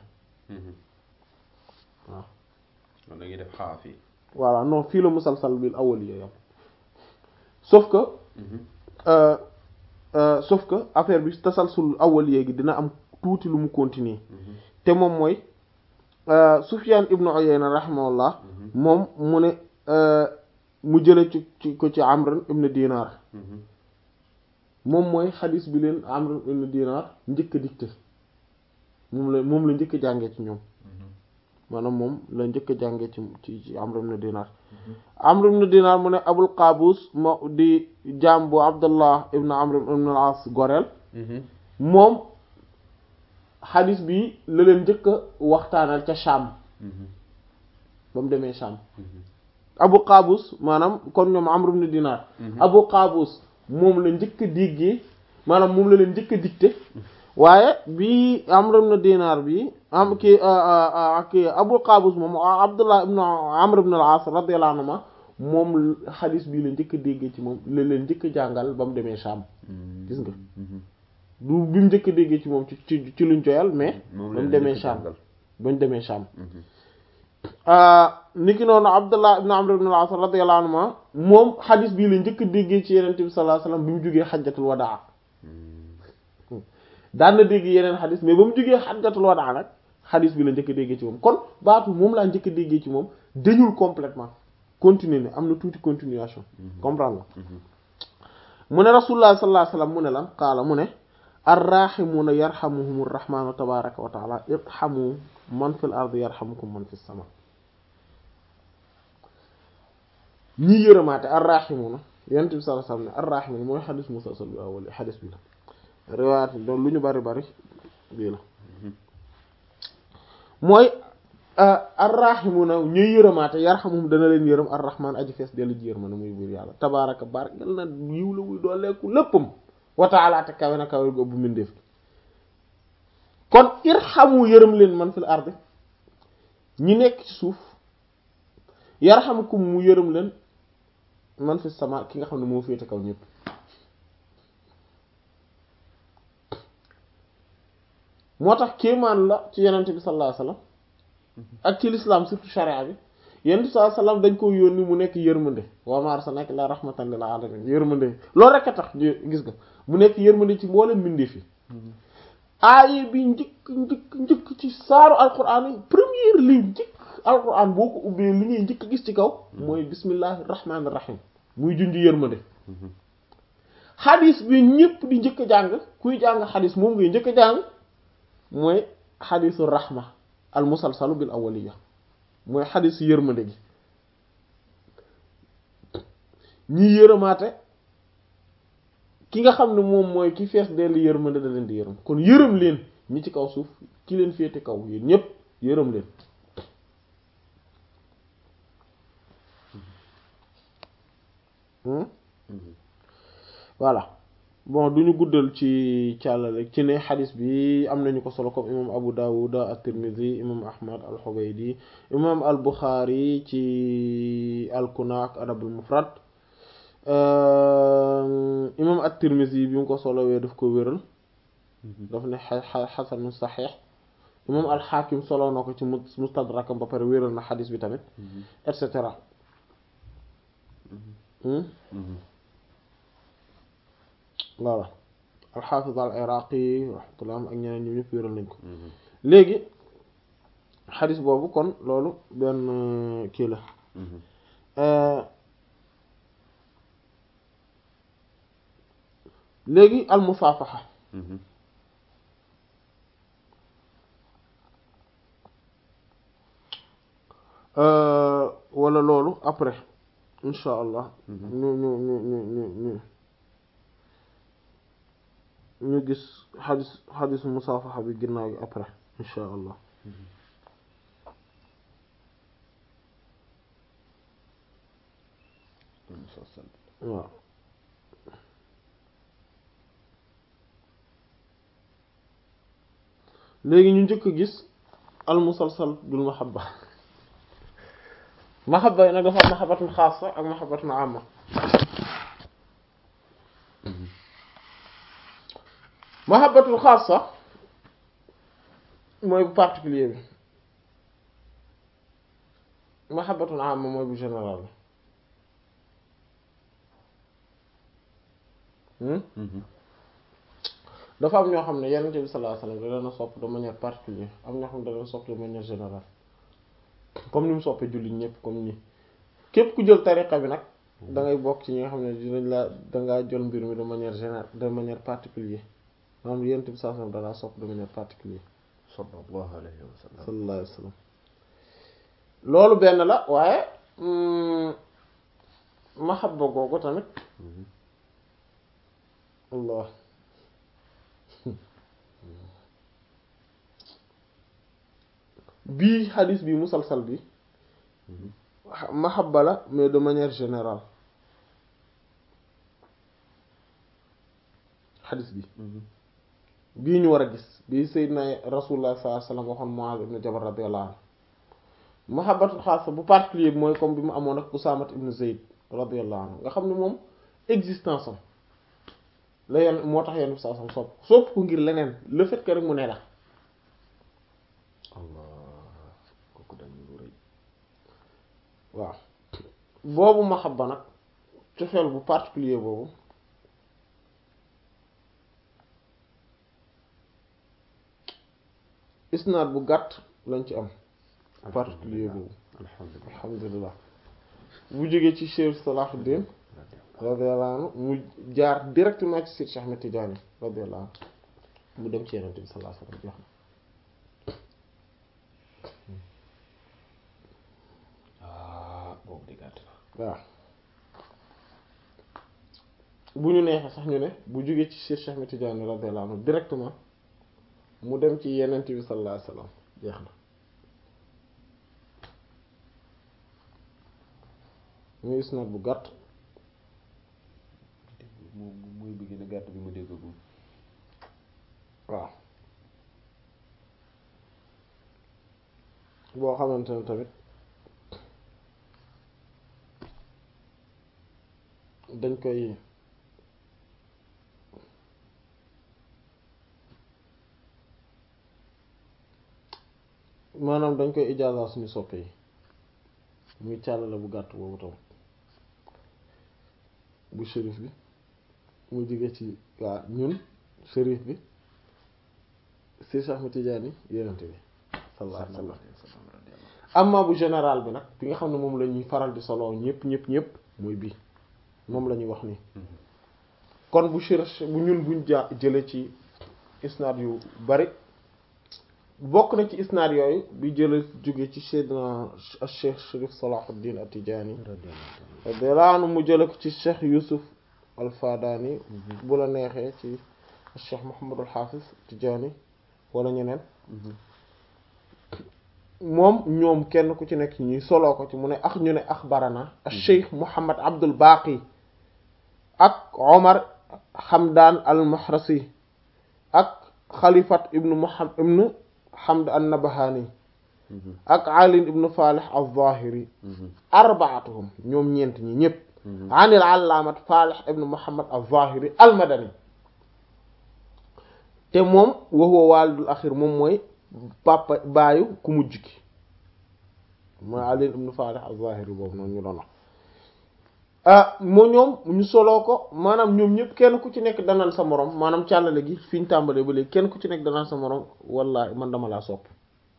[SPEAKER 1] waaw
[SPEAKER 2] da ngay def xaaf yi
[SPEAKER 1] voilà non fii la musalsal bil awwal yi yam sauf que sauf que affaire bi tasalsul awwal gi dina am tuuti lu mu continuer te moom mooy Sufyan ibn Uyayna rahimahullah moom mu ne mu jële ci ci ko ci Amr ibn Dinar moom mooy xadis bi leen Amr ibn Dinar njëkk a dicté moom la moom la njëkk a jàngee ci ñoom maanaam moom la njëkk a jàngee ci ci ci Amr ibn Dinar Amr ibn Dinar mu ne Abul Qaabus mo di jaam bu Abdullah ibn Amr ibn al-As goreel moom xadis bi la leen njëkk a waxtaanal ca Sham ba mu demee Sham Abu Qaabus maanaam kon ñoom Amr ibn Dinar Abu Qaabus moom la njëkk a déggee maanaam moom la leen njëkk a dicté waaye bi Amr ibn Dinar bi am ki ki Abu Qaabus moom Abdullah ibn Amr ibn al-As radiyallahu anhu moom xadis bii la njëkk a déggee ci moom la leen njëkk a jàngal ba mu demee Sham gis nga du bi mu njëkk a déggee ci moom ci ci ci luñ joyal mais ba mu demee Sham ba mu demee Sham niki noonu Abdullah ibn Amr ibn al-As radiyallahu anhu moom xadis bii la njëkk a déggee ci Yonent bi sallallahu alayhi wasallam bi mu jógee xajjatul wadaa daan na dégg yeneen xadis mais ba mu jógee xajjatul wadaa nag xadis bi la njëkk a déggee ci moom kon baatu moom laa njëkk a déggee ci moom dañul complètement continuer ne am na tuuti continuation comprendre nga mu ne rasulullah sallallahu alayhi wasallam mu ne lan qaala mu ne arrahimuuna yarhamuhum arrahmanu tabaraka wa taala irhamu man fil ardi yarhamukum man fis sama ñi yërëmaate arrahimuuna yonent bi sallallahu alayhi wasallam ne arrahimuuna mooy xadis musalsal bi awwal xadis bi la riwaayat doon lu ñu bari bari bii la mooy arrahimuna ñuy yërëmaate yarhamuhum dana leen yërëm arrahman aji fees dellu ji yërma na muy buur yàlla tabaraka bar yal na yiw la wuy dooleeku léppam wa ta'ala te kawe na kawe gu ëpp mbindeef kon irhamu yërëm leen man fil ardi ñi nekk ci suuf yarhamukum mu yërëm leen man fi sama ki nga xam ne moo féete kaw ñëpp moo tax kéemaan la ci yenente bi sallallahu alayhi wasallam ak ci l'islam surtout charia bi yenente bi sallallahu alayhi wasallam dañ ko yónni mu nekk yërmande wa ma arsalnaka illa rahmatan lil alamin yërmande loolu rek a tax gis nga mu nekk yërmande ci mboolem mbindeef yi aaye bi njëkk njëkk njëkk ci saaru alquran yi première ligne njëkk alquran boo ko ubbee li ngay njëkk gis ci kaw mooy bismillahi rahmanir rahim muy junj yërmande xadis bi ñëpp di njëkk a jàng kuy jàng xadis moom ngay njëkk a jàng mooy xadisu rahma al musalsalu bil awwaliya mooy xadisu yërmande gi ñi yërëmaate ki nga xam ne moom mooy ki fees dellu yërmande da leen di yërëm kon yërëm leen ñi ci kaw suuf ki leen féete kaw yéen ñépp yërëm leen voilà bon duñu guddal ci càllale ci ne xadis bi am nañu ko solo comme imam Abu Dawud at-Tirmidhi imam Ahmad al-Hubaydi imam al-Bukhari ci al-Kuna ak Adab al-Mufrad imam at-Tirmidhi bi mu ko solowee daf ko wéral daf ne xasanu saxiix imam al-Hakim solo na ko ci mustadrakam ba pare wéral na xadis bi tamit et cetera voilà al-Hafiz al-Iraqi rahmatullah ak ñeneen ñi ñëpp wéral nañ ko léegi xadis boobu kon loolu benn kii la léegi al-musaafaha wala loolu après insha allah ñu ñu ñu ñu ñu ñu ñu gis xadis xadisu musaafaxa bi ginnaaw gi après insha allah waaw léegi ñu njëkk gis al musalsal bil mahabba mahabba yi nag dafa am mahabbatun xaasa ak mahabbatun amma mahabbatul xaasa mooy bu particulier bi mahabbatul amma mooy bu général bi dafa am ñoo xam ne Yonent bi sallallahu alayhi wasallam da leen a sopp de manière particulière am ñoo xam ne da leen sopp de manière générale comme ni mu soppee jullit ñëpp comme ni képp ku jël tariqa bi nag da ngay bokk ci ñi nga xam ne dinañ la dangaa jël mbir mi de manière générale de manière particulière maanaam Yonent bi sallallahu alayhi wasallam da laa sopp de manière particulière
[SPEAKER 2] sallallahu alayhi wa sallam
[SPEAKER 1] sallallahu alayhi wasallam loolu benn la waaye mahabba googu tamit Allah bii xadis bi musalsal bi mahabba la mais de manière générale xadis bi bii ñu war a gis bii sayyidina rasulullah sallallahu alayhi wasallam waxoon Muaz ibn Jabal radiyallahu anhu mahabbatul xaasa bu particulier bi mooy comme bi mu amoon ak Usamat ibn Zayd radiyallahu anhu nga xam ne moom existence am la yenn moo tax yenn saa sam sopp sopp ko ngir leneen le fait que rek mu ne la
[SPEAKER 2] allah kooku dañu lu rëy
[SPEAKER 1] waaw boobu mahabba nag cofeel bu particulier boobu isnaad bu gàtt lañ ci am particulier boobu
[SPEAKER 2] alhamdulillah
[SPEAKER 1] alhamdulilah bu jógee ci Cheikh Salahuddin radiyallahu anhu mu jaar directement ci Seydi Cheikh Ahmed Tidiane radiyallahu anhu mu dem ci Yonent bi sallallahu alayhi wasallam jox na
[SPEAKER 2] ah boobu di gàtt na
[SPEAKER 1] waaw bu ñu neexee sax ñu ne bu jógee ci Seydi Cheikh Ahmed Tidiane radiyallahu anhu directement mu dem ci Yonent bi sallallahu alayhi wasallam jeex na muy isnaad bu gàtt
[SPEAKER 2] moom mooy bi gën a gàtt bi mu déggagum
[SPEAKER 1] waaw boo xamante ne tamit dañ koy maanaam dañ koy ijaaza suñu soppe yi muy càllale bu gàtt boobu tam bu shérif bi mu jóge ci waa ñun shérif bi si Cheikh Ahmed Tidiane yonent bi sallallahu alayhi wa sallam amma bu général bi nag bi nga xam ne moom la ñuy faral di solo ñëpp ñëpp ñëpp mooy bii moom la ñuy wax nii kon bu shérif bu ñun buñ ja jële ci isnaad yu bari bokk na ci isnaad yooyu bi jële jóge ci Seydina Cheikh Chérif Salahuddin At-Tidjânî radiyallahu anhu mu jële ko ci Cheikh Youssouf Al-Fadani bu la neexee ci Cheikh Mouhamadul Hafiz Tidjânî wala ñeneen moom ñoom kenn ku ci nekk ñuy soloo ko ci mu ne ax ñu ne axbarana Cheikh Mouhamad Abdul Baqi ak Omar Hamdan al-Mahrasi ak Khalifat ibnu Muhammad ibnu Hamd an-Nabahani ak Ali ibnu Falih al-Zahiri arbaatuhum ñoom ñeent ñi ñëpp anil allaamat Falih ibnu Muhammad al-Zahiri al-Madani te moom wa huwa walidul axir moom mooy papa baayu ku mujj ki mooy Ali ibnu Falih al-Zahiri boobu noonu ñu doon wax ah moo ñoom ñu soloo ko maanaam ñoom ñëpp kenn ku ci nekk danaan sa morom maanaam càllale gi fi ñu tàmbalee ba léegi kenn ku ci nekk danaan sa morom wallahi man dama laa sopp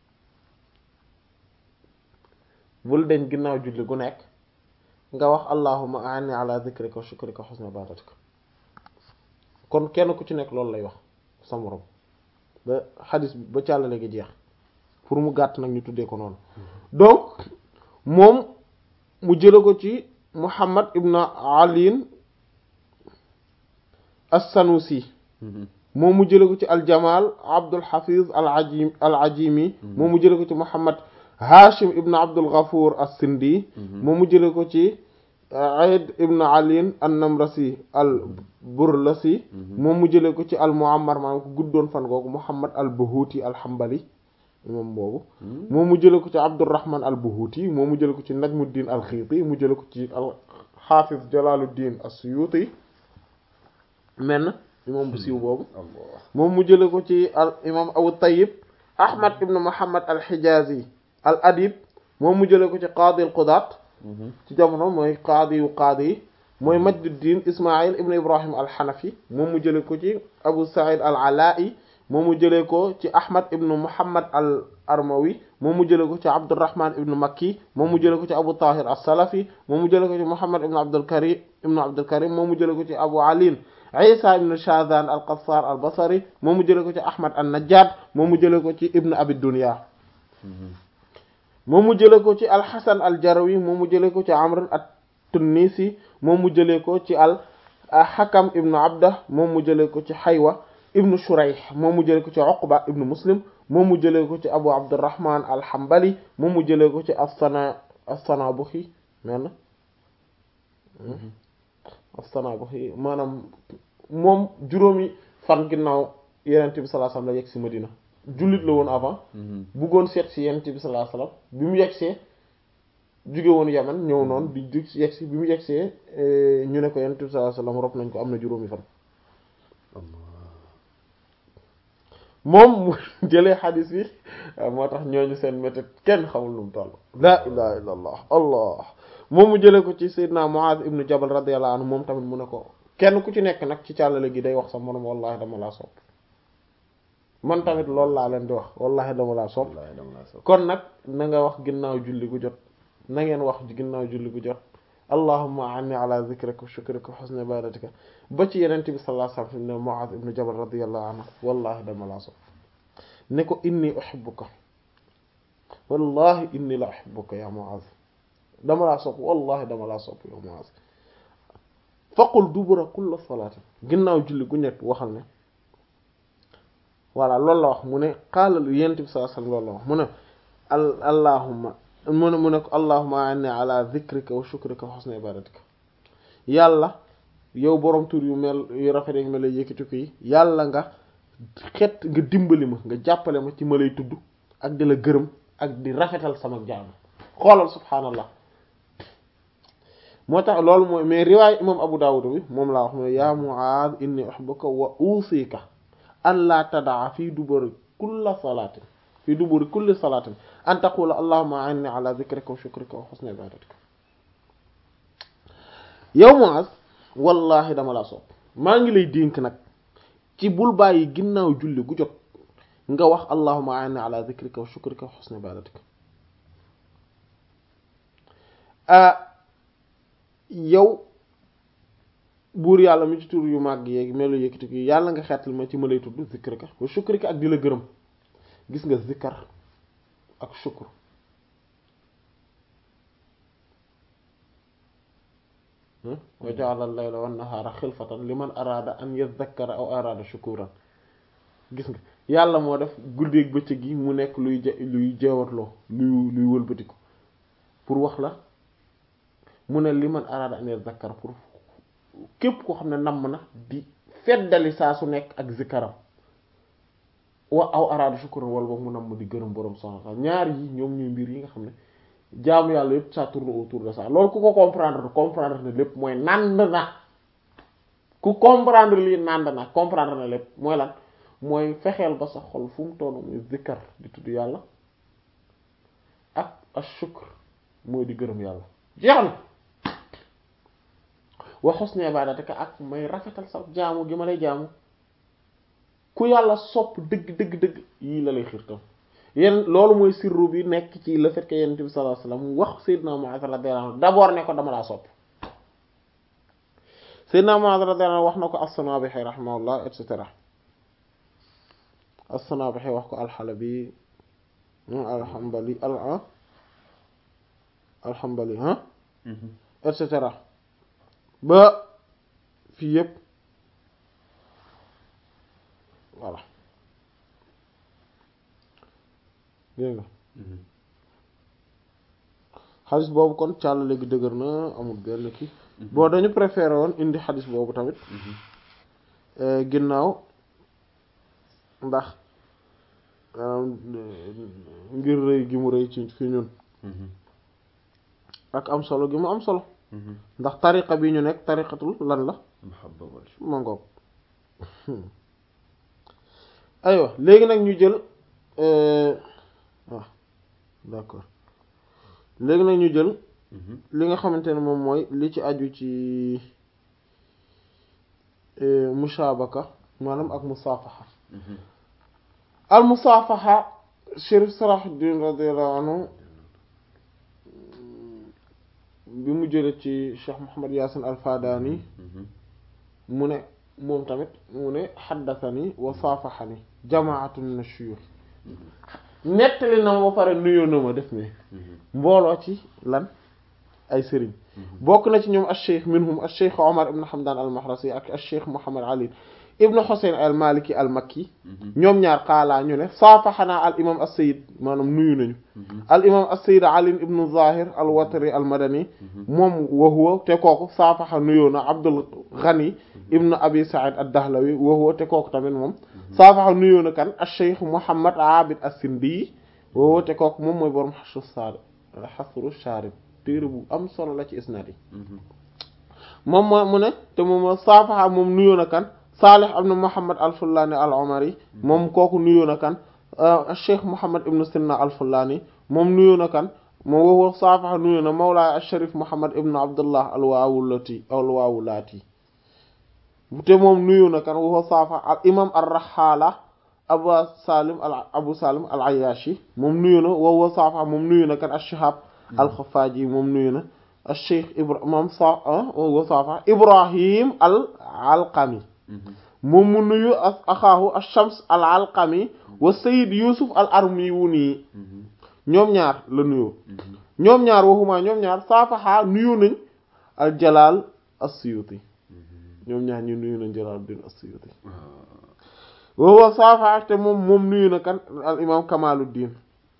[SPEAKER 1] bul deñ ginnaaw julli gu nekk nga wax allahumma a'inni ala dhikrika wa shukrika wa husni ibadatika kon kenn ku ci nekk loolu lay wax sa morom ba xadis bi ba càllale gi jeex pour mu gàtt nag ñu tuddee ko noonu donc moom mu jële ko ci Muhammad ibn Ali as-Sanusi moom mu jële ko ci al-Jamal Abdul Hafiz al-Ajim al-Ajimi moom mu jële ko ci Muhammad Hashim ibn Abdul Ghafur as-Sindi moom mu jële ko ci Aid ibn Ali an-Namrasi al-Burlasi moom mu jële ko ci al-Muammar maanaam ko guddoon fan googu Muhammad al-Buhuti al-Hanbali moom boobu moom mu jële ko ci Abdurrahman al-Buhuti moom mu jële ko ci Najmuddin al-Khiti mu jële ko ci al-Hafiz Jalaluddin as-Suyuti men imam bu siiw boobu moom mu jële ko ci al imam Abu Tayyib Ahmad ibn Muhammad al-Hijazi al-Adib moom mu jële ko ci Qadi al-Qudat ci jamono mooy qaadi yu qaadi yi mooy Majduddin Ismail ibn Ibrahim al-Hanafi moom mu jële ko ci Abu Sa'id al-Ala'i moom mu jëlee ko ci Ahmad ibn Muhammad al Armawi moom mu jëlee ko ci Abdurrahman ibn Makki moom mu jëlee ko ci Abu Tahir as-Salafi moom mu jëlee ko ci Muhammad ibn Abdul Karim ibn Abdul Karim moom mu jëlee ko ci Abu Ali Isa ibn Shadhan al-Qassar al-Basri moom mu jëlee ko ci Ahmad an-Najjad moom mu jëlee ko ci Ibn Abi Dunya moom mu jëlee ko ci al-Hasan al-Jarawi moom mu jëlee ko ci Amr at-Tunisi moom mu jëlee ko ci al-Hakam ibn Abdah moom mu jëlee ko ci Haywa ibnu Shurayh moom mu jëlee ko ci Uqba ibnu Muslim moom mu jëlee ko ci Abu Abdurrahman al-Hanbali moom mu jëlee ko ci as-Sana as-Sanabuhi men as-Sanabuhi maanaam moom juróomi fan ginnaaw Yonent bi sallallahu alayhi wasallam la yegg si Madina jullit la woon avant buggoon seet si Yonent bi sallallahu alayhi wasallam bi mu yeggsee jóge woon Yaman ñëw noonu di jug yegsi bi mu yeggsee ñu ne ko Yonent bi sallallahu alayhi wasallam rob nañ ko am na juróomi fan moom mu jëlee xadis bi moo tax ñooñu seen méthode kenn xamul lu mu toll laa ilaha illa allah allah moom mu jëlee ko ci sayyidina Muaz ibnu Jabal radiyallahu anhu moom tamit mu ne ko kenn ku ci nekk nag ci càllale gi day wax sa morom wallahi dama laa sopp man tamit loolu laa leen di wax wallahi dama laa sopp kon nag na nga wax ginnaaw julli gu jot na ngeen wax ginnaaw julli gu jot allahumma anni ala zikrika wa shukrika wa husni ibadatika ba ci yeneen bi sallallahu alayhi wasallam ne Mu'adh ibn Jabal radiyallahu anhu wallahi dama laa sopp ne ko inni uhibbuka wallahi inni la uhibbuka ya Mu'adh dama laa sopp wallahi dama laa sopp ya Mu'adh faqul dubura kulla salaatin ginnaaw julli gu nekk waxal ne voilà loolu la wax mu ne qaala yeneen bi sallallahu alayhi wasallam loolu la wax mu ne allahumma mu ne mu ne ko allahumma anni ala dhikrika wa shukrika wa husni ibadatika yàlla yow borom tur yu mel yu rafet yi ma lay yëkkati ko yi yàlla nga xet nga dimbali ma nga jàppale ma ci ma lay tudd ak di la gërëm ak di rafetal sama jaam xoolal subhaanallah moo tax loolu mooy mais riwaay imam Abu Dawud bi moom laa wax mu ne yaa Mu'aaz inni uhibbuka wa usika an la tadaa fii duburi kulla salaatin fii duburi kulli salaatin an taqula allahumma a'inni ala dhikrika wa shukrika wa husni ibadatika yow Muaz wallahi dama la sopp maa ngi lay dénk nag ci bul bàyyi ginnaaw julli gu jot nga wax allahumma a'inni ala dhikrika wa shukrika wa husni ibadatika yow buur yàlla mi ci tur yu màgg yeeg melo yëkkati ko yàlla nga xeetal ma ci ma lay tudd zikrika wa shukrika ak di la gërëm gis nga zikkar ak shukr wa ja'ala al-layla wan nahaara xilfatan liman araada an yadhakkara aw araada shukuran gis nga yàlla moo def guddeeg bëccëg gi mu nekk luy je luy jeewatloo luy luy wëlbatiku pour wax la mu ne liman araada an yadhakkara pour képp koo xam ne namm na di feddali saa su nekk ak zikaram wa aw araada shukran wala boog mu namm di gërëm borom subhanahu wa ta'ala ñaar yi ñoom ñuy mbir yi nga xam ne jaamu yàlla yëpp ça tourne autour de ça loolu ku ko comprendre comprendre na lépp mooy nand na ku comprendre lii nand na comprendre na lépp mooy lan mooy fexeel ba sa xol fu mu toll muy zikkar di tudd yàlla ak ashukr mooy di gërëm yàlla jeex na wa husni ibadatika ak may rafetal sa jaamu gi ma lay jaamu ku yàlla sopp dëgg dëgg dëgg yii la lay xiirtam yéen loolu mooy sirru bi nekk ci le fait que yonent bi sallallahu alayhi wasallam wax Seydina Mu'adh radiyallahu anhu d'abord ne ko dama laa sopp Seydina Mu'adh radiyallahu anhu wax na ko as-Sanabihi rahimahullah et cetera as-Sanabihi wax ko al-Halabi al-Hanbali al al-Hanbali ah et cetera ba fii yëpp voilà dégg nga xadis boobu kon càll léegi dëgër na amul benn kii boo dañu préféré woon indi xadis boobu tamit ginnaaw ndax ngir rëy gi mu rëy ci fi ñun ak am solo gi mu am solo ndax tariqa bi ñu nekk tariqatul lan la ma ngoog aywa léegi nag ñu jël waaw d'accord léegi nag ñu jël li nga xamante ne moom mooy li ci aju ci mushabaka maanaam ak musaafaxa al musaafaxa Chérif Salahuddin radiyallahu anhu bi mu jële ci Cheikh Muhammad Yasin al Fadani mu ne moom tamit mu ne xaddathani wa saafaxani jamaatun min ash-shuyukh nettali na ma ba pare nuyoo na ma def ne mbooloo ci lan ay sëriñ bokk na ci ñoom ash-shaykh minhum ash-shaykh Omar ibn Hamdan al-Mahrasi ak ash-shaykh Muhammad Ali ibn Husayn al-Maliki al-Makki ñoom ñaar xaalaa ñu ne saafaxanaa al imam as-Sayyid maanaam nuyu nañu al imam as-Sayyid Ali ibn Zahir al-Watri al-Madani moom wa huwa te kooku saafaxa nuyoo na Abdul Ghani ibn Abi Sa'id ad-Dahlawi wa huwa te kooku tamit moom saafaxa nuyoo na kan ash-Shaykh Muhammad Abid as-Sindi wa huwa te kooku moom mooy borom xasru saarib xasru saarib téere bu am solo la ci isnaad yi moom moo mu ne te moom saafaxa moom nuyoo na kan Salih ibn Muhammad al-Fullani al-Umari moom kooku nuyoo na kan Cheikh Muhammad ibn Sinna al-Fullani moom nuyoo na kan moom woowu saafaxa nuyoo na Mawlaay al-Sharif Muhammad ibn Abdullah al-Waawulati al-Waawulati te moom nuyoo na kan woowu saafaxa al imam ar-Rahala Abu Salim al Abu Salim al-Ayyashi moom nuyoo na woowu saafaxa moom nuyoo na kan al-Shihab al-Khaffaji moom nuyoo na al-Cheikh Ibrahim moom sa woowu saafaxa Ibrahim al-Alqami moom mu nuyu as axaahu ash-Shams al-Alqami wa Sayyid Yusuf al-Armiwuni ñoom ñaar la nuyoo ñoom ñaar waxuma ñoom ñaar saafaxa nuyu nañ al-Jalal as-Suyuti ñoom ñaar ñu nuyu nañ Jalaluddin as-Suyuti wa saafaxa te moom moom nuyu na kan al imam Kamaluddin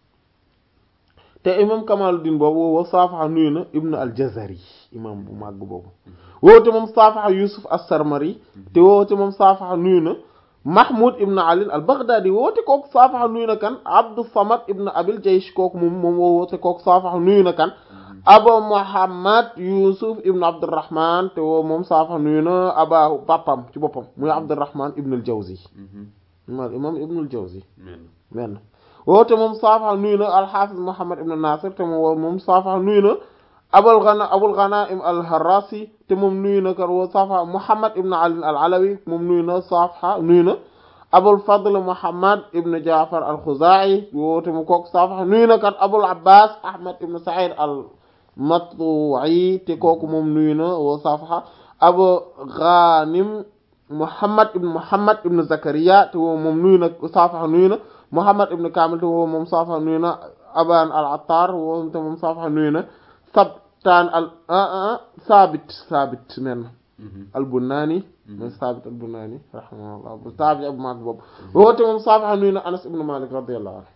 [SPEAKER 1] te imam Kamaluddin boobu wa saafaxa nuyu na Ibn al-Jazari imam bu màgg boobu woote moom saafaxa Yusuf as-Sarmari te woote moom saafaxa nuyu na Mahmoud ibn Ali al-Baghdadi woote kooku saafaxa nuyu na kan Abdus Samad ibn Abil Jaysh kooku moom moom woote kooku saafaxa nuyu na kan Abu Muhammad Yusuf ibn Abdurrahman te woo moom saafaxa nuyu na aba papam ci boppam muy Abdurrahman ibn al-Jawzi mal imam ibn al-Jawzi men woote moom saafaxa nuyu na al-Hafiz Muhammad ibn Nasir te moom moom saafaxa nuyu na abul ghana abul ghanaim al harrasi te moom nuyu na kan woo saafaxa muhammad ibn ali al alawi moom nuyu na saafaxa nuyu na abul fadl muhammad ibn jaafar al khuzai woo te mu kook saafaxa nuyu na kan abul abbas ahmad ibn sa'id al matbu'i te kooku moom nuyu na woo saafaxa abu ghanim muhammad ibn muhammad ibn zakariya te woo moom nuyu na saafaxa nuyu na muhammad ibn kamil te woo moom saafaxa nuyu na aban al attar woo te moom saafaxa nuyu na sabtaan al saabit saabit men al bunnaani mooy saabit al bunnaani rahimahullah bu saabit abu mag boobu woote moom saafaxa nuyu na anas ibnu malik radiyallahu anhu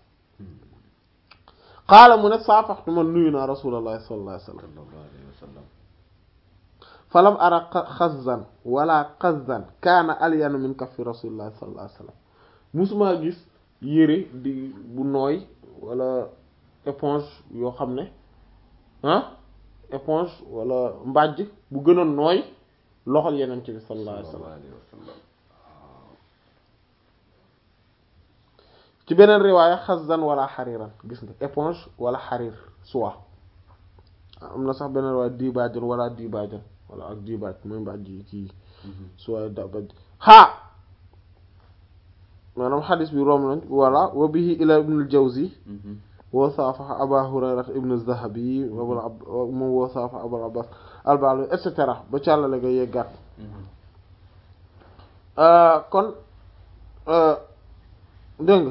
[SPEAKER 1] qaala mu ne saafaxtu man nuyu naa rasulallahi sallallahu alayhi wa sallam falam ara xazan wala xazan kaana alyanu min kaffi rasulillah sallallahu alayhi wasallam musuma gis yére di bu nooy wala éponge yoo xam ne ah éponge wala mbàjj bu gën a nooy loxol yenente bi sallallahu alayhi wasallam
[SPEAKER 2] alayhi wa sallam
[SPEAKER 1] ci beneen riwaaya xazan wala xariran gis nga éponge wala xarir soie am na sax beneen riwaaya dibaajan wala dibaajan wala ak dibaaj mooy mbàjj yi kii soie dabaj haa maanaam xadis bi rom nañ wala wa bihi ila ibn al-Jawzi wa saafaxa aba hurayrata ibn zahabi abul ab moom wa saafaxa abul abbas albalo et cetera ba càllale nga yeggaat kon dégg nga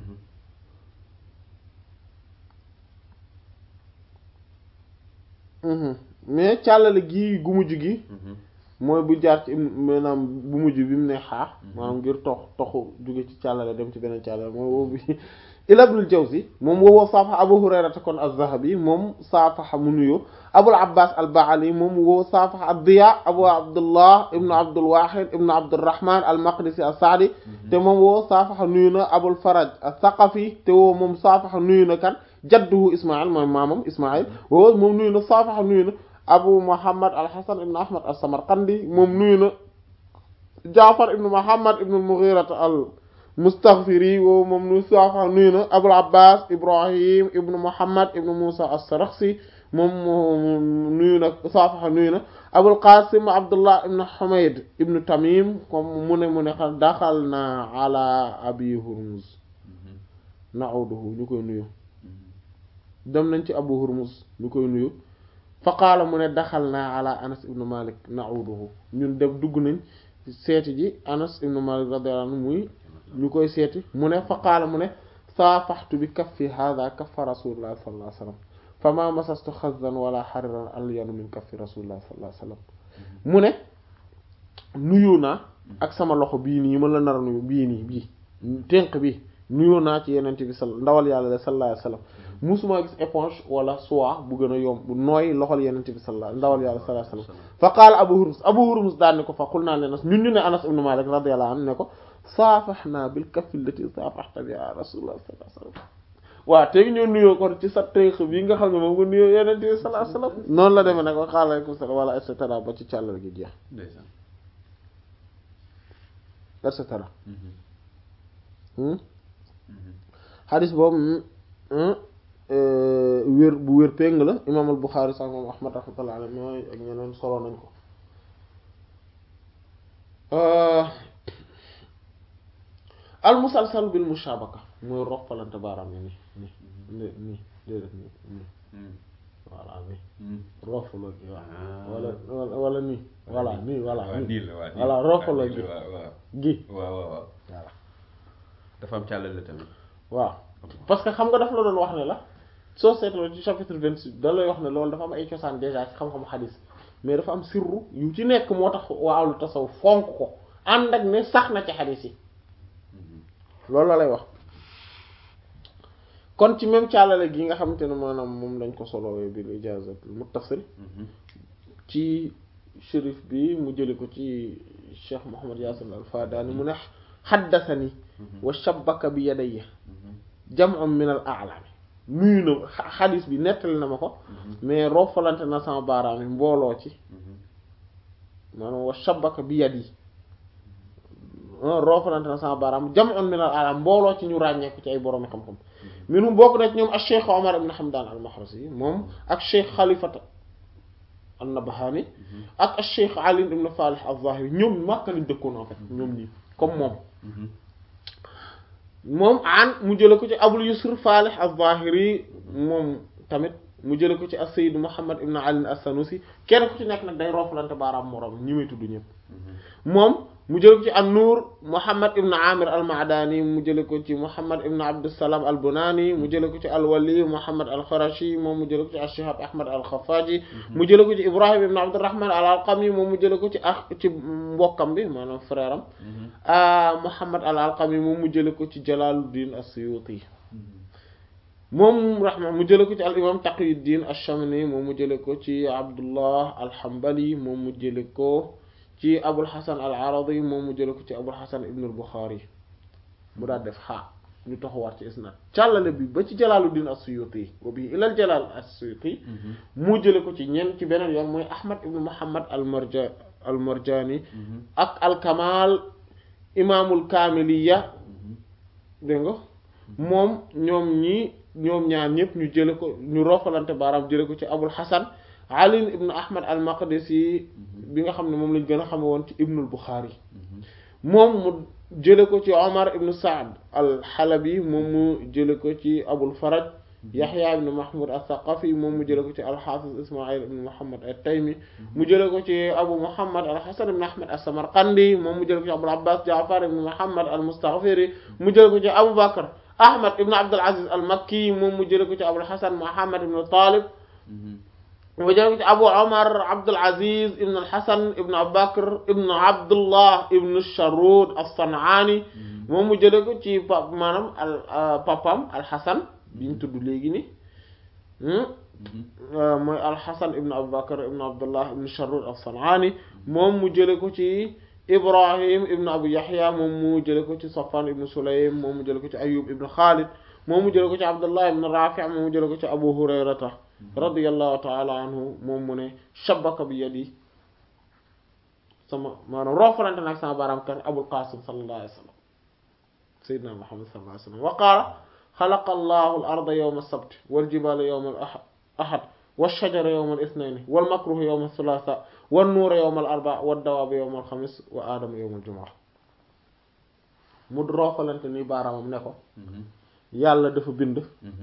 [SPEAKER 1] mais càllale gii gu mujj gi mooy bu jaar ci maanaam bu mujj bi mu ne xaa maanaam ngir tox toxu jóge ci càllale dem ci beneen càllale mooy boobu ila ibnul Jawzi moom wowoo saafaxa Abu Hurayrata kon az-Zahabi moom saafaxa mu nuyoo Abul Abbas al-Ba'ali moom woo saafaxa ad-Diya Abu Abdullah ibnu Abdul Wahid ibnu Abdurrahman al-Maqdisi as-Sa'di te moom woo saafaxa nuyu na Abul Faraj as-Saqafi te woo moom saafaxa nuyu na kan jadduhu Ismaïl mooy maamam Ismaïl woo moom nuyu na saafaxa nuyu na Abu Muhammad al-Hasan ibnu Ahmad as-Samarqandi moom nuyu na Jaafar ibnu Muhammad ibnu al-Mughira al mustaghfiri woowu moom nu saafa nuyu na abul abbas ibrahim ibnu muhammad ibnu musa as-sarakhsi moom nuyu na saafaxa nuyu na abul qasim abdullah ibnu humayd ibnu tamim comme mu ne mu ne xam daxal na ala abi hurmuz na'uduhu ñu koy nuyu dem nañ ci abu hurmuz ñu koy nuyu fa qaala mu ne daxal na ala anas ibnu malik na'uduhu ñun dem dugg nañ seeti ji anas ibnu malik radiyallahu anhu muy ñu koy seeti mu ne fa qaala mu ne saafaxtu bi kaffi hada kaffa rasulullah sallallahu alayhi wasallam fa ma masastu xazan wala xariran alyanu min kaffi rasulullah sallallahu alayhi wasallam mu ne nuyu naa ak sama loxo bii nii ma la nar a nuyu bii nii bii tenq bi nuyu naa ci yenente bi sal ndawal yàlla la sallallahu alayhi wasallam musuma gis éponge wala soie bu gën a yomb bu nooy loxol yenente bi sallallahu ndawal yàlla sallallahu alayhi wasallam fa qaala abu hurmus abu hurmus daan ne ko fa qul naa leen ñun ñu ne anas ibnu malik radiyallahu anhu ne ko saafaxnaa bil kaffi allati saafaxta biha rasulullah sallallahu alayhi wasallam waaw tey ñoo nuyoo kon ci sa tënk bi nga xam ne moom nga nuyoo yeneen bi sallallahu alayhi wasallam noonu la demee nag wa aleykum salaam wala et cetera ba ci càllal gi jeex
[SPEAKER 2] ndeysaan
[SPEAKER 1] et cetera xadis boobu wér bu wér péng la imaam al Buxaari sax moom Ahmad rahmatullah alayhi mooy ak ñeneen solo nañ ko al musalsal bil mushabaka mooy roppalante baaraam yi nii nii nii déedéet nii nii voilà nii roppaloo gi waaw wala wala nii voilà nii voilà nii voilà roppaloo gi gi
[SPEAKER 2] waaw waaw waaw
[SPEAKER 1] voilà
[SPEAKER 2] dafa am càllale tamit
[SPEAKER 1] waaw parce que xam nga daf la doon wax ne la soo seetloo ci chapitre vingt-six da lay wax ne loolu dafa am ay cosaan déjà ci xam-xamu xadis mais dafa am sirru yu ci nekk moo tax waaw tasaw fonk ko ànd ak ne sax na ci xadis yi loolu la lay wax kon ci même càllale gi nga xamante ne maanaam moom lañ ko solowee bil ijazat muttasil ci shérif bi mu jëli ko ci cheikh Muhammad Yasin al Fadani mu ne xaddasani wa shabbaka bi yadayya jam'un min al a'lami nuyu na xadis bi nettali na ma ko mais roofalante na sama baaraam yi mbooloo ci maanaam wa shabbaka bi yadi roofalante na sama baaraam jam'un min al a'lam mbooloo ci ñu ràññeeku ci ay boroomi xam-xam minhum bokk na ci ñoom ak cheikh Omar ibn Hamdan al Mahrasi moom ak cheikh Khalifata an-Nabhani ak ak cheikh Ali ibn Salih az-Zahiri ñoom Makka lañ dëkkoon en fait ñoom nii comme moom moom an mu jële ko ci Abul Yusr Falih az-Zahiri moom tamit mu jële ko ci as-Sayyid Muhammad ibn Ali as-Sanusi kenn ku ci nekk nag day roofalante baaraam moroom ñi may tudd ñëpp moom mu jële ko ci an-Nur Muhammad ibn Amir al-Ma'dani mu jële ko ci Muhammad ibn Abdussalam al-Bunani mu jële ko ci al-Wali Muhammad al-Khurashi moom mu jële ko ci ash-Shihab Ahmad al-Khaffaji mu jële ko ci Ibrahim ibn Abdurrahman al-Alqami moom mu jële ko ci ah ci mbokkam bi maanaam frère am Muhammad al-Alqami moom mu jële ko ci Jalaluddin as-Suyuti moom rahma mu jële ko ci al imam taqiyuddin ash-shamni moom mu jële ko ci abdullah al-hanbali moom mu jële ko ci abul hasan al-aradi moom mu jële ko ci abul hasan ibn al-bukhari mu daal def xaa ñu taxawaat ci isnad càllale bi ba ci jalaaluddin as-suyuti wa bi ilal jalal as-suyuti mu jële ko ci ñen ci beneen yoon mooy ahmad ibn muhammad al-marja al-marjani ak al-kamal imaamul kaamiliya dégg nga moom ñoom ñi ñoom ñaar ñëpp ñu jële ko ñu rofalante baaraam jële ko ci abul hasan ali ibn ahmad al maqdisi bi nga xam ne moom lañ gën a xame woon ci ibnul buxaari moom mu jële ko ci omar ibn saad al xalabi moom mu jële ko ci abul faraj yaxya ibn mahmud al thaqafi moom mu jële ko ci al xaafis ismail ibn muhammad al taymi mu jële ko ci abu muhammad al hasan ibn ahmad al samarqandi moom mu jële ko ci abul abbas jaafar ibn muhammad al mustaghfiri mu jële ko ci abu bakr ahmad ibn abdul aziz al makki moom mu jële ko ci abul hasan muhammad ibn talib mu jële ko ci abu omar abdul aziz ibn al hasan ibn abu bakr ibn abdullah ibn sharud al sanaani moom mu jële ko ci pap maanaam al papam al hasan bi ñu tudd léegi ni mooy al hasan ibn abu bakr ibn abdullah ibn sharud al sanaani moom mu jële ko ci ibrahim ibn abu yahya moom mu jële ko ci safwan ibn sulaym moom mu jële ko ci ayub ibn khalid moom mu jële ko ci abdullah ibn rafi' moom mu jële ko ci abu hurayrata radiyallahu ta'ala anhu moom mu ne shabaka bi yadi sama maanaam roofalante nag sama baaraam kan abul qasim sallallahu alayhi wa sallam sayyidina muhammad sallallahu alayhi wa sallam wa qaala xalaqa allahu al arda yawma as-sabt wal jibala yawma al ahad والشجر يوم الاثنين والمكروه يوم الثلاثاء والنور يوم الأربعاء والدواب يوم الخميس وآدم يوم الجمعة mu roofalante ni baaraamam ne ko yàlla dafa bind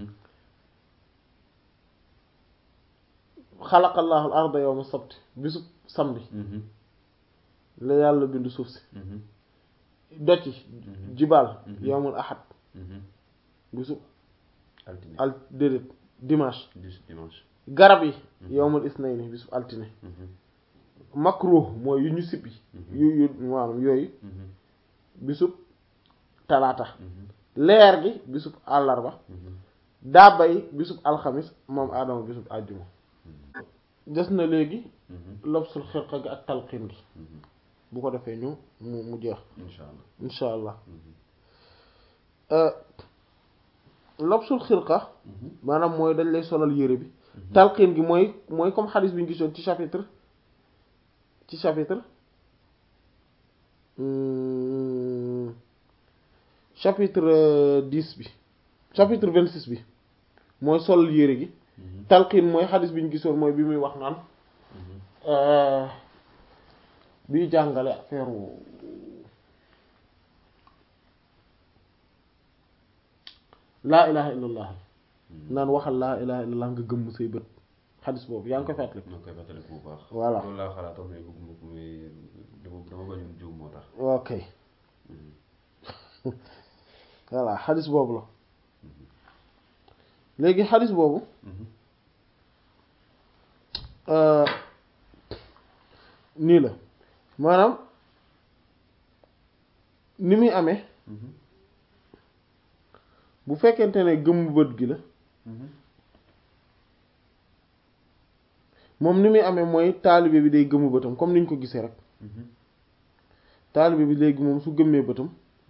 [SPEAKER 1] xalaqallahu al arda yawma sabt bisu samedi la yàlla bind suuf si doci jibaal yawmul ahad bisu al déedéet dimanche
[SPEAKER 2] dimanche
[SPEAKER 1] garab yi yawmul isnayni bisu altine makruh mooy yu ñu sippi yu yu maanaam yooyu bisub talaata leer gi bisub àllarba daaba yi bisub alxamis moom aadama bisub àjjuma des na léegi lobsul xirqa gi ak talqin gi bu ko defee ñu mu mu jeex
[SPEAKER 2] insha allah
[SPEAKER 1] insha allah lobsul xirqa maanaam mooy dañ lay solal yére bi talqin gi mooy mooy comme xadis bi ñu gisoon ci chapitre ci chapitre chapitre dix bi chapitre vingt six bi mooy solal yére gi talqin mooy xadis bi ñu gisoon mooy bi muy wax naan biy jàngale affaire laa ilaha illallah naan waxal laa ilaha illallah nga gëmm say bët xadis boobu yaa ngi koy fàttali
[SPEAKER 2] maa ngi koy fàttali bu baax
[SPEAKER 1] voilà
[SPEAKER 2] loolu laa xalaatoon mais bëgguma ko mais dama dama bañoon jiw moo tax
[SPEAKER 1] ok voilà xadis boobu la léegi xadis boobu nii la maanaam ni muy amee bu fekkente ne gëmm bët gi la moom ni muy amee mooy taalibe bi day gëmm bëtam comme niñ ko gisee rek taalibe bi léegi moom su gëmmee bëtam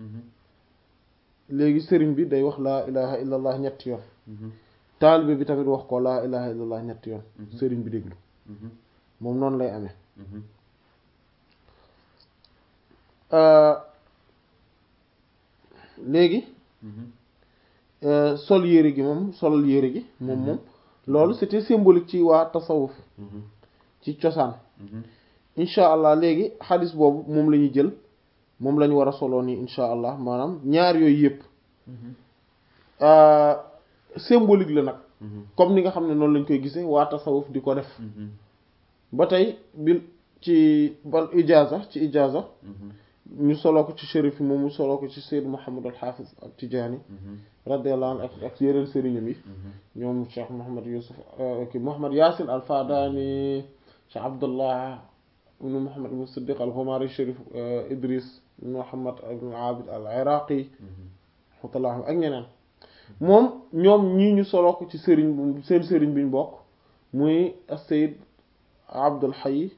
[SPEAKER 1] léegi sëriñ bi day wax laa ilaha illallah ñetti yoon taalibe bi tamit wax ko laa ilaha illallah ñetti yoon sëriñ bi déglu moom noonu lay amee léegi sol yére gi moom solal yére gi moom moom loolu c'était symbolique ci waa tasawuf ci cosaan incha allah léegi xadis boobu moom la ñuy jël moom la ñu war a soloo nii incha allah maanaam ñaar yooyu yëpp symbolique la nag comme ni nga xam ne noonu lañ koy gisee waa tasawuf di ko def ba tey bil ci bal ijaza ci ijaza ñu soloo ko ci shérif yi moom mu soloo ko ci Seyd Muhammad al Hafiz ak Tijaani radiyallahu anhu ak ak yeneen sëriñam yi ñoom Cheikh Muhammad Yusuf ki Muhammad Yaasin al Fadani Cheikh Abdullah ibnu Muhammad ibnu Siddiq al Ghumari Chérif Idris Muhammad ibnu Abid al Iraqi rahmatullah ak ñeneen moom ñoom ñii ñu solo ko ci sëriñ bu seen sëriñ bi ñu bokk muy as-Sayyid Abdul Hayy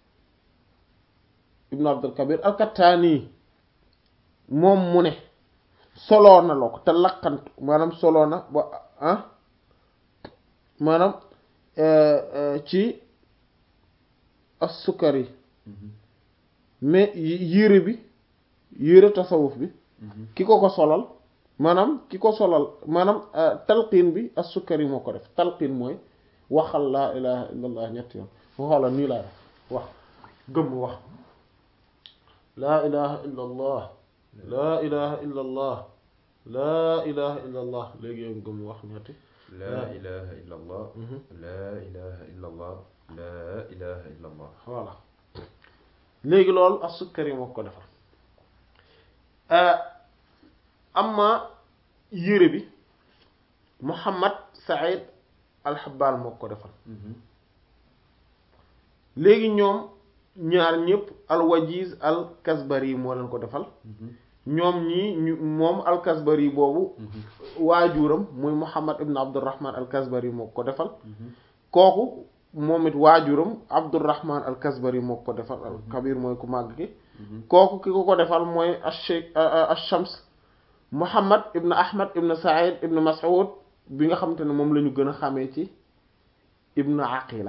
[SPEAKER 1] ibnu Abdul Kabir al-Kattani moom mu ne soloo na la ko te laqant maanaam soloo na ba ah maanaam ci as-Sukari mais yére bi yére tasawuf bi ki ko ko solal maanaam ki ko solal maanaam talqiin bi as-Sukari moo ko def talqiin mooy waxal laa ilaha illa allah ñetti yoon waxala nii laa def wax gëmm wax laa ilaha illa allah laa ilaha illa allah laa ilaha illa allah léegi yow gëmm wax ñetti
[SPEAKER 2] laa ilaha illa allah laa ilaha illa allah laa ilaha illa allah
[SPEAKER 1] voilà léegi loolu as-Sukari moo ko defal amma yére bi Muhammad Saïd al-Habbal moo ko defal léegi ñoom ñaar ñëpp al-Wajiz al-Kasbari moo leen ko defal ñoom ñii ñu moom al-Kasbari boobu waajuram muy Muhammad ibn Abdurrahman al-Kasbari moo ko defal kooku moom it waajuram Abdurrahman al-Kasbari moo ko defal al-Kabir mooy ku màgg ki kooku ki ko ko defal mooy ash-Shaykh ash-Shams Muhammad ibn Ahmad ibn Sa'id ibn Mas'ud bi nga xamante ne moom la ñu gën a xamee ci ibn Aqila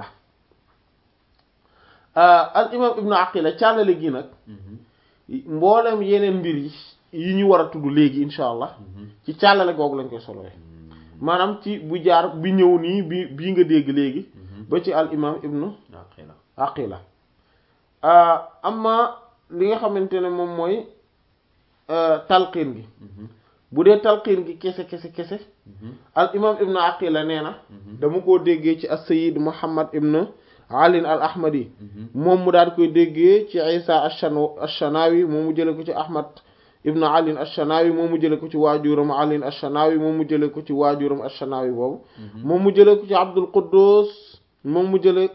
[SPEAKER 1] al imam ibn Aqila càllale gi nag mboolem yeneen mbir yi yi ñu war a tudd léegi insha allah ci càllale googu lañ koy solowee maanaam ci bu jaar bi ñëw nii bi bii nga dégg léegi ba ci al imam ibn
[SPEAKER 2] Aqila
[SPEAKER 1] Aqila amma li nga xamante ne moom mooy talqiin gi bu dee talqiin gi kese kese kese al imam ibn Aqila nee na dama koo déggee ci as-Sayyid Muhammad ibn Ali al Ahmadi moom mu daal koy déggee ci Isa ash-Shanawi moom mu jële ko ci Ahmad ibn Ali ash-Shanawi moom mu jële ko ci waajuram Ali ash-Shanawi moom mu jële ko ci waajuram ash-Shanawi boobu moom mu jële ko ci Abdul Quddus moom mu jële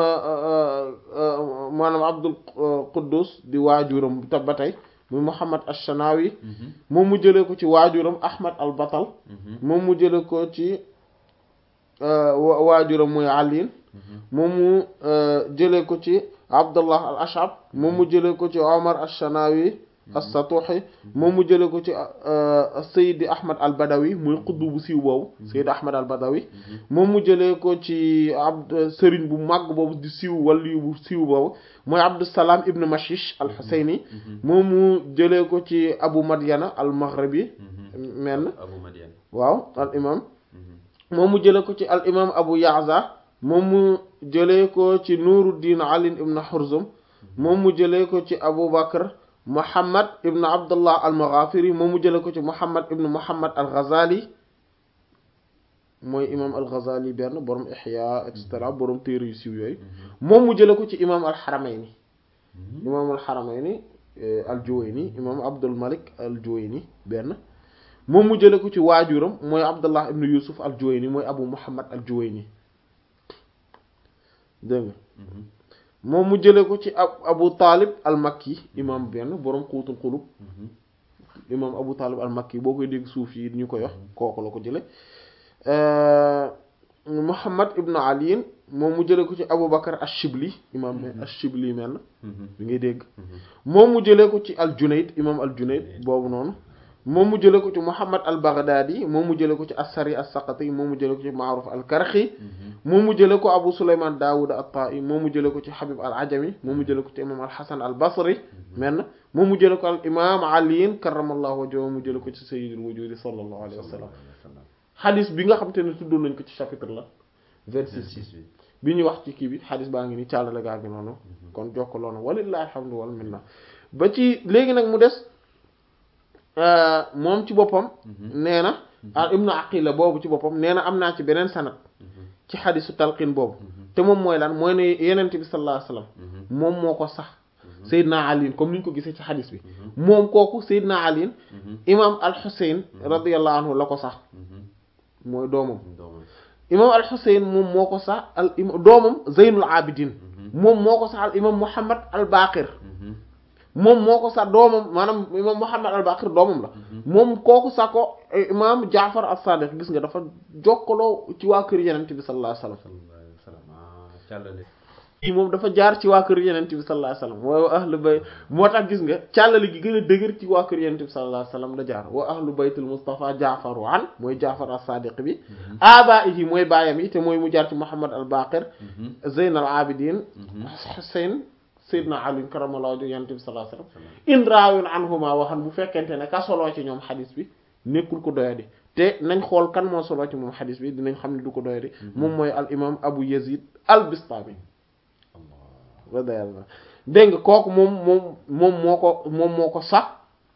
[SPEAKER 1] maanaam Abdul Quddus di waajuram ta ba tey muy Muhammad ash-Shanawi moom mu jële ko ci waajuram Ahmad al-Batal moom mu jële ko ci waajuram muy Ali moom mu jële ko ci Abdullah al-Ash'ab moom mu jële ko ci Omar ash-Shanawi as-Satuhi moom mu jële ko ci Sayyid Ahmad al-Badawi muy xuddu bu siiw boobu Sayyid Ahmad al-Badawi moom mu jële ko ci abd sëriñ bu màgg boobu di siiw waliyu bu siiw boobu mooy Abdussalam ibn Mashish al-Husayni moom mu jële ko ci Abu Madyana al-Maghribi menn
[SPEAKER 2] Abu Madyan
[SPEAKER 1] waaw al imam moom mu jële ko ci al imam Abu Ya'za moom mu jëlee ko ci Nuruddin Ali ibn Hurzum moom mu jëlee ko ci Abu Bakr Muhammad ibn Abdullah al-Maghafiri moom mu jëlee ko ci Muhammad ibn Muhammad al-Ghazali mooy imam al-Ghazali benn borom Ihya et cetera borom téere yu siiw yooyu moom mu jëlee ko ci imam al-Haramayni imam al-Haramayni al-Juwayni imam Abdul Malik al-Juwayni benn moom mu jëlee ko ci waajuram mooy Abdullah ibn Yusuf al-Juwayni mooy Abu Muhammad al-Juwayni dégg nga moom mu jëlee ko ci ab Abu Talib al-Makki imam benn borom xuutul xulub imam Abu Talib al-Makki boo koy dégg suuf yi ñu koy wax kooku la ko jële Muhammad ibn Ali moom mu jëlee ko ci Abu Bakar ash-Shibli imam benn ash-Shibli mel na bi ngay dégg moom mu jëlee ko ci al-Junayd imam al-Junayd boobu noonu moom mu jëlee ko ci Muhammad al-Baghdadi moom mu jëlee ko ci as-Sari as-Saqati moom mu jëlee ko ci Ma'ruf al-Karxi moom mu jëlee ko Abu Sulayman Dawud at-Ta'i moom mu jëlee ko ci Habib al-Ajami moom mu jëlee ko ci imam al-Hasan al-Basri men moom mu jëlee ko al imam Ali karramallahu wajhahu mu jëlee ko ci sayyidul wujudi sallallahu alayhi wa sallam xadis bi nga xam te ne tuddoon nañ ko ci chapitre la vingt-six bi ñu wax ci kii bi xadis baa ngi ni càllale gaa gi noonu kon jokkaloon na walillahi alhamdu wal minna ba ci léegi nag mu des moom ci boppam nee na al ibnu aqila boobu ci boppam nee na am naa ci beneen sanad ci xadisu talqin boobu te moom mooy lan mooy ne yenent bi sallallahu alayhi wasallam moom moo ko sax Seydina Ali comme ni ñu ko gisee ci xadis bi moom kooku Seydina Ali imam al Xuseyn radiyallahu anhu la ko sax mooy doomam imam al Xuseyn moom moo ko sax al imam doomam Zeynul Abidin moom moo ko sax al imam Muhammad al Baqir moom moo ko sax doomam maanaam imam Muhammad al Baqir doomam la moom kooku sax ko imam Jaafar as-Sadiq gis nga dafa jokkaloo ci waa kër yenente bi sallallahu alayhi wasallam
[SPEAKER 2] sallallahu alayhi wa sallam ah càllale
[SPEAKER 1] yi moom dafa jaar ci waa kër yenente bi sallallahu alayhi wasallam wa ahlu bay moo tax gis nga càllali gi gën a dëgër ci waa kër yenente bi sallallahu alayhi wasallam la jaar wa ahlu baytul Mustafa Jaafaru an mooy Jaafar as-Sadiq bi abaihi mooy baayam yi te mooy mu jaar ci Muhammad al-Baqir Zeyn al-Abidin Husayn Seydina Ali karamallahu wajhu yenente bi sallallahu alayhi wasallam in raawin anhuma waxan bu fekkente ne ka soloo ci ñoom xadis bi nekkul ko doyadi te nañ xool kan moo soloo ci moom xadis bi dinañ xam ne du ko doyadi moom mooy al imam Abu Yazid al-Bistami radiyallahu dégg nga kooku moom moom moom moo ko moom moo ko sax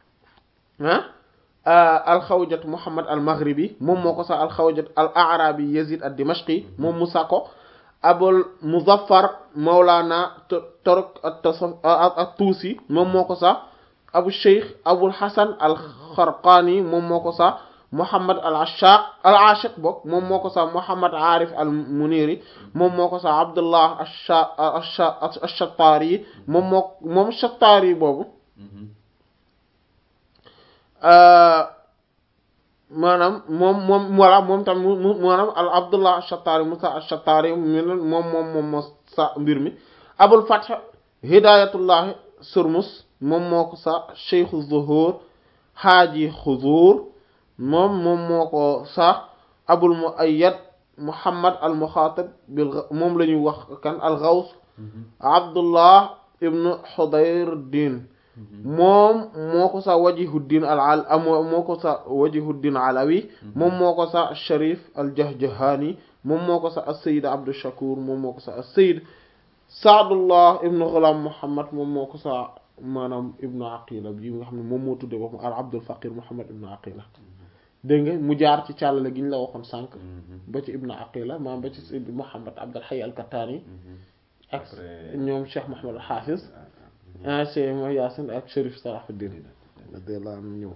[SPEAKER 1] ah alxawjat Muhammad al Maghribi moom moo ko sax alxawjat al Arabi Yazid ad Dimashqi moom mu sax ko Abul Muzaffar Mawlana Torok at Tuusi moom moo ko sax Abu Sheikh Abul Hasan al Kharqani moom moo ko sax Muhammad al Ashaq al Ashiq bokk moom moo ko sax Muhammad Arif al Muniri moom moo ko sax Abdullah ash-Shattari moom moo moom Shattari boobu maanaam moom moom voilà moom tam mu maanaam al Abdullah ash-Shattari Musa ash-Shattari moom moom moom moo sa mbir mi Abul Fath Hidayatullah Surmus moom moo ko sax Cheikh Zuhur Haaji Xuzuur moom moom moo ko sax abul muayyad muhammad al muxaatab bil moom la ñuy wax kan al gaws abdullah ibnu xudayr din moom moo ko sax wajihuddin al al moo ko sax wajihuddin alawi moom moo ko sax sharif al jahjahani moom moo ko sax as sayid abdu shakur moom moo ko sax as sayid saadullah ibnu ghulam muhammad moom moo ko sax maanaam ibnu aqila bi nga xam ne moom moo tudde boppam al abdul faqir muhammad ibnu aqila dégg nga mu jaar ci càllale gi ñu la waxoon sànq ba ci ibnu aqila maam ba ci sidi muhammad abdul hayy al kattani ak ñoom cheikh mohamad al hafiz ah cheikh mo yaasin ak sharif salahuddin radiyallahu anhu ñëw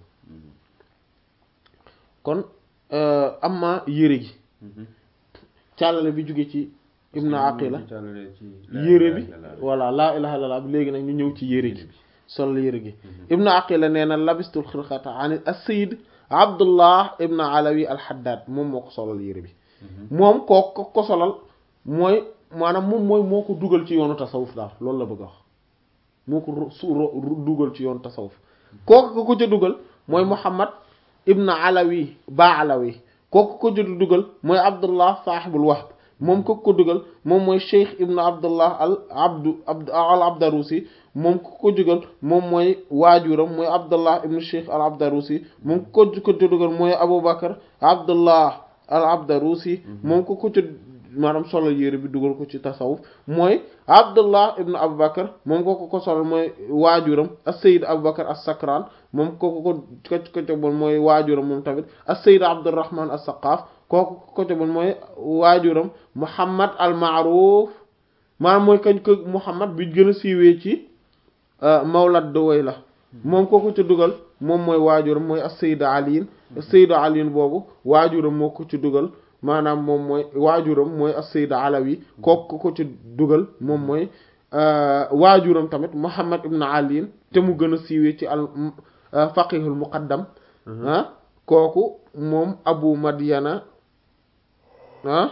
[SPEAKER 1] kon amma yére gi càllale bi jóge ci ibnu aqila yére bi voilà laa ilaha illallah bi léegi nag ñu ñëw ci yére gi sol yére gi ibnu aqila nee na labistul xirqata an as-sayyid abdullah ibnu alawi al-haddad moom moo ko solal yére bi moom koo ko ko solal mooy maanaam moom mooy moo ko dugal ci yoonu tasawuf daal loolu la bëgg a wax moo ko su dugal ci yoonu tasawuf kooku ko ko ca dugal mooy muhammad ibnu alawi ba alawi kooku ko ca dugal mooy abdullah sahibul wahb moom ko ko dugal moom mooy cheikh ibnu abdullah al abdu al abdarusi moom ku ko dugal moom mooy waajuram mooy abdullah ibnu cheikh al abdarusi moom ku ko ko dugal mooy aboubacar abdullah al abdarusi moom ku ko ci maanaam solal yére bi dugal ko ci tasawuf mooy abdullah ibnu aboubacar moom ko ko ko solal mooy waajuram as sayid aboubacar as sakran moom ko ko ko ko coboon mooy waajuram moom tamit as sayid abdurrahman as saqaaf kooku ko coboon mooy waajuram muhammad al maaruf maanaam mooy kañ ko muhammad bi gën a siiwee ci mawlad doway la moom kooku ci dugal moom mooy waajuram mooy as-sayyid aliin as-sayyid aliin boobu waajuram moo ko ci dugal maanaam moom mooy waajuram mooy as-sayyid alawi kooku ko ci dugal moom mooy waajuram tamit muhammad ibn aliin te mu gën a siiwee ci al faqihul muqaddam ah kooku moom abu madiana ah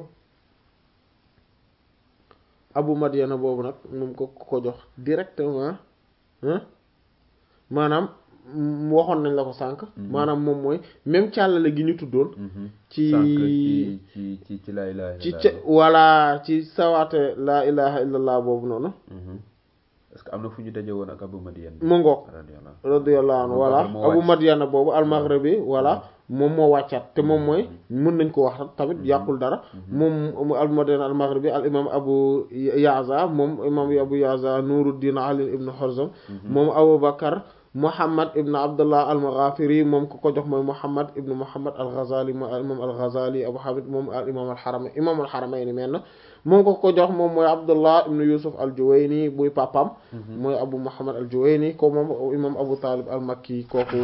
[SPEAKER 1] abu madiana boobu nag moom ko ko jox directement maanaam waxoon nañ la ko sànq maanaam moom mooy même càllale gi ñu tuddoon ci
[SPEAKER 2] ci ci ci laa ilaha
[SPEAKER 1] ci ca walla ci sawaate laa ilaha illallah boobu noonu
[SPEAKER 2] est-ce que am na fu ñu daje woon ak abu madiana
[SPEAKER 1] mu ngoog radiyallahu anhu voilà abu madiana boobu al-maghribi voilà moom moo wàccaat te moom mooy mën nañ ko wax tamit yàqul dara moom al madiana al maghribi al imam abu yaza moom imam abu yaza nuruddin ali ibn hurzam moom abu bakar muhammad ibn abdullah al maghafiri moom ko ko jox mooy muhammad ibn muhammad al ghazali mooy al imam al ghazali abu hamid moom al imam al harama imam al haramayni mel na moom ko ko jox moom mooy abdullah ibn yusuf al juwayni buy papam mooy abu muhammad al juwayni ko moom imam abu talib al makki kooku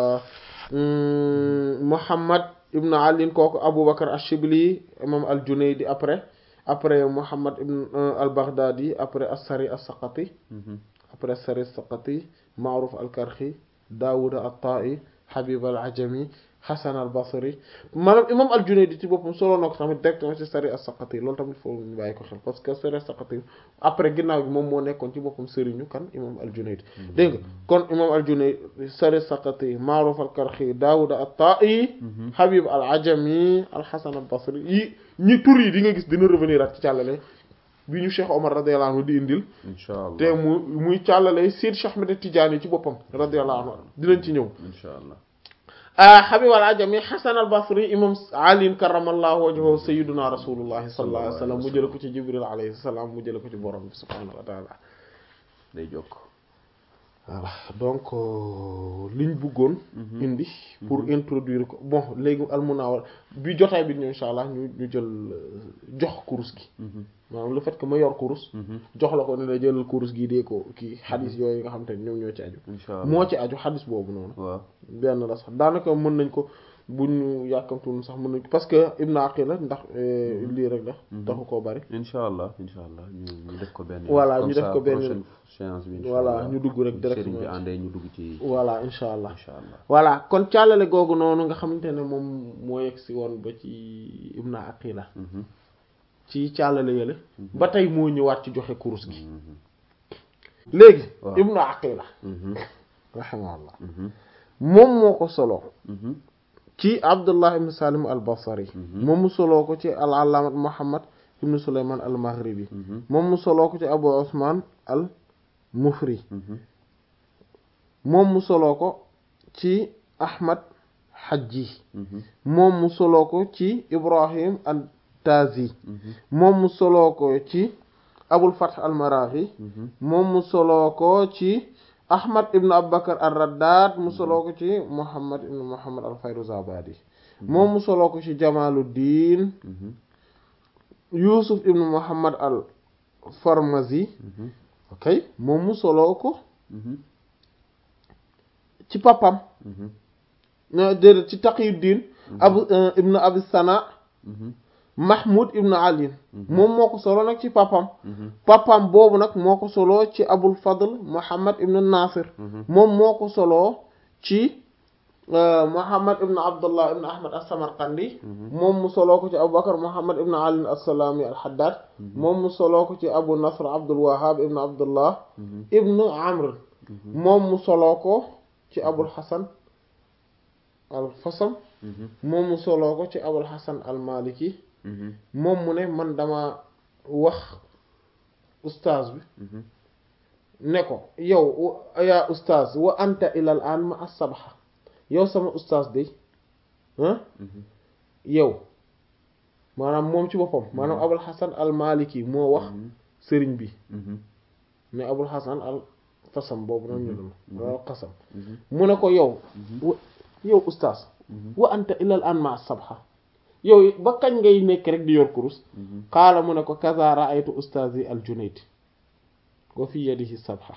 [SPEAKER 1] Muhammad ibn Ali kooku Aboubacar Ashibli imam al Junaydi après après Muhammad ibn al Baghdadi après as-Sari as-Saqati après as-Sari as-Saqati Ma'ruf al Karxi Daawud at-Ta'i Habib al Ajami Hasan al-Basri maanaam imam al-Junayd ci boppam solo na ko tamit directement ci Sari as-Saqati loolu tamit foofu ñu bàyyi ko xel parce que Sari as-Saqati après ginnaaw bi moom moo nekkoon ci boppam sëriñu kan imam al-Junayd dégg nga kon imam al-Junayd Sari as-Saqati Ma'ruf al-Karxi Daawud at-Ta'i Habib al-Ajami al-Hasan al-Basri yi ñi tur yi di nga gis dina revenir at ci càllale bi ñu Cheikh Omar radiyallahu anhu di indil
[SPEAKER 2] incha allah
[SPEAKER 1] te mu muy càllale Seydi Cheikh Ahmed Tidiane ci boppam radiyallahu anhu dinañ ci ñëw
[SPEAKER 2] incha allah
[SPEAKER 1] Habib al-Ajami Hasan al-Basri imam Ali karramallahu wajhahu sayyiduna rasulullahi sallallahu alayhi wa sallam mu jële ko ci Jibril alayhi salaam mu jële ko ci borom bi subhanahu wa taala
[SPEAKER 2] day jokk
[SPEAKER 1] voilà donc liñ bëggoon indi pour introduire ko bon léegi almunawar bi jotaay bi ñëw insha allah ñu ñu jël jox kurus gi maanaam le fait que ma yor kurus jox la ko ne la jëlal kurus gi dee ko kii xadis yooyu nga xam te ne ñoom ñoo ci aju
[SPEAKER 2] incha allah
[SPEAKER 1] moo ci aju xadis boobu noonu
[SPEAKER 2] waaw
[SPEAKER 1] benn la sax daanaka mën nañ ko bu ñu yàkkamtuwul sax mën nañ ko parce que Ibn Aqila ndax lii rek la taxu koo bari
[SPEAKER 2] incha allah incha allah ñu ñu def ko benn
[SPEAKER 1] Voilà,
[SPEAKER 2] comme
[SPEAKER 1] ñu def
[SPEAKER 2] ça
[SPEAKER 1] ko benn-
[SPEAKER 2] prochaine séance bi incha
[SPEAKER 1] voilà,
[SPEAKER 2] allah
[SPEAKER 1] ñu dugg rek
[SPEAKER 2] sëriñ
[SPEAKER 1] directement.
[SPEAKER 2] bi àndee ñu dugg ci
[SPEAKER 1] voilà insha allah
[SPEAKER 2] incha allah
[SPEAKER 1] voilà kon càllale googu noonu nga xamante ne moom moo yegg si woon ba ci Ibn Aqila
[SPEAKER 2] Mhm,
[SPEAKER 1] ci càllale yële ba tey moo ñëwaat ci joxe kurus gi
[SPEAKER 2] mhm,
[SPEAKER 1] léegi
[SPEAKER 2] Waaw.
[SPEAKER 1] Ibn Aqila
[SPEAKER 2] mhm,
[SPEAKER 1] rahimahullah
[SPEAKER 2] mhm,
[SPEAKER 1] moom moo ko solo
[SPEAKER 2] mhm,
[SPEAKER 1] ci Abdullah ibn Salim al Basri
[SPEAKER 2] Mhm.
[SPEAKER 1] moom mu soloo ko ci al allaamat Muhammad ibn Sulayman al Maghribi
[SPEAKER 2] mhm,
[SPEAKER 1] moom mu soloo ko ci Abu Usman al Mufri
[SPEAKER 2] mhm,
[SPEAKER 1] moom mu soloo ko ci Ahmad Hajji
[SPEAKER 2] mhm,
[SPEAKER 1] moom mu soloo ko ci Ibrahim al Tazi
[SPEAKER 2] mhm,
[SPEAKER 1] moom mu soloo ko ci Abul Fath al Marahi
[SPEAKER 2] mhm,
[SPEAKER 1] moom mu soloo ko ci Ahmad ibn Abubakar al Raddad mu soloo ko ci Muhammad ibn Muhammad al Fayruzabadi moom mu soloo ko ci Jamaluddin
[SPEAKER 2] mhm,
[SPEAKER 1] Yusuf ibn Muhammad al Farmazi
[SPEAKER 2] mhm,
[SPEAKER 1] ok moom mu soloo ko
[SPEAKER 2] mhm,
[SPEAKER 1] ci papam
[SPEAKER 2] mhm,
[SPEAKER 1] na déedéet ci Taqiyuddin abu ibn Abi Sana
[SPEAKER 2] mhm,
[SPEAKER 1] Mahmoud ibn Ali moom moo ko solo nag ci papam
[SPEAKER 2] mhm,
[SPEAKER 1] papam boobu nag moo ko soloo ci Abul Fadl Muhammad ibn Nasir
[SPEAKER 2] mhm,
[SPEAKER 1] moom moo ko soloo ci euh, Muhammad ibn Abdullah ibn Ahmad as-Samarqandi moom mu soloo ko ci Abu Bakr Muhammad ibn Ali as-Salami al-Haddad moom mu soloo ko ci Abu Nasr Abdul Wahhab ibn Abdullah
[SPEAKER 2] mhm,
[SPEAKER 1] ibn Amr moom mu soloo ko ci Abul Hasan al-Fasam
[SPEAKER 2] mhm,
[SPEAKER 1] moom mu soloo ko ci Abul Hasan al-Maliki
[SPEAKER 2] mhm,
[SPEAKER 1] moom mu ne man dama wax ustaaz bi
[SPEAKER 2] mhm,
[SPEAKER 1] ne ko yow wa- yaa ustaaz wa anta ilal an ma as-sabha yow sama ustaaz de ah
[SPEAKER 2] mhm,
[SPEAKER 1] yow maanaam moom ci boppam maanaam abul hasan al maliki moo wax sëriñ bi
[SPEAKER 2] mhm,
[SPEAKER 1] ne abul hasan al fasam boobu noonu ñu doon al qasam
[SPEAKER 2] mhm,
[SPEAKER 1] mu ne ko yow wa- yow ustaaz
[SPEAKER 2] mhm,
[SPEAKER 1] wa anta ilal an ma as-sabha yow ba kañ ngay nekk rek di yor kurus
[SPEAKER 2] mhm,
[SPEAKER 1] qaala mu ne ko kaza ra'aytu ustaazi al junayd wa fi yadihi sabha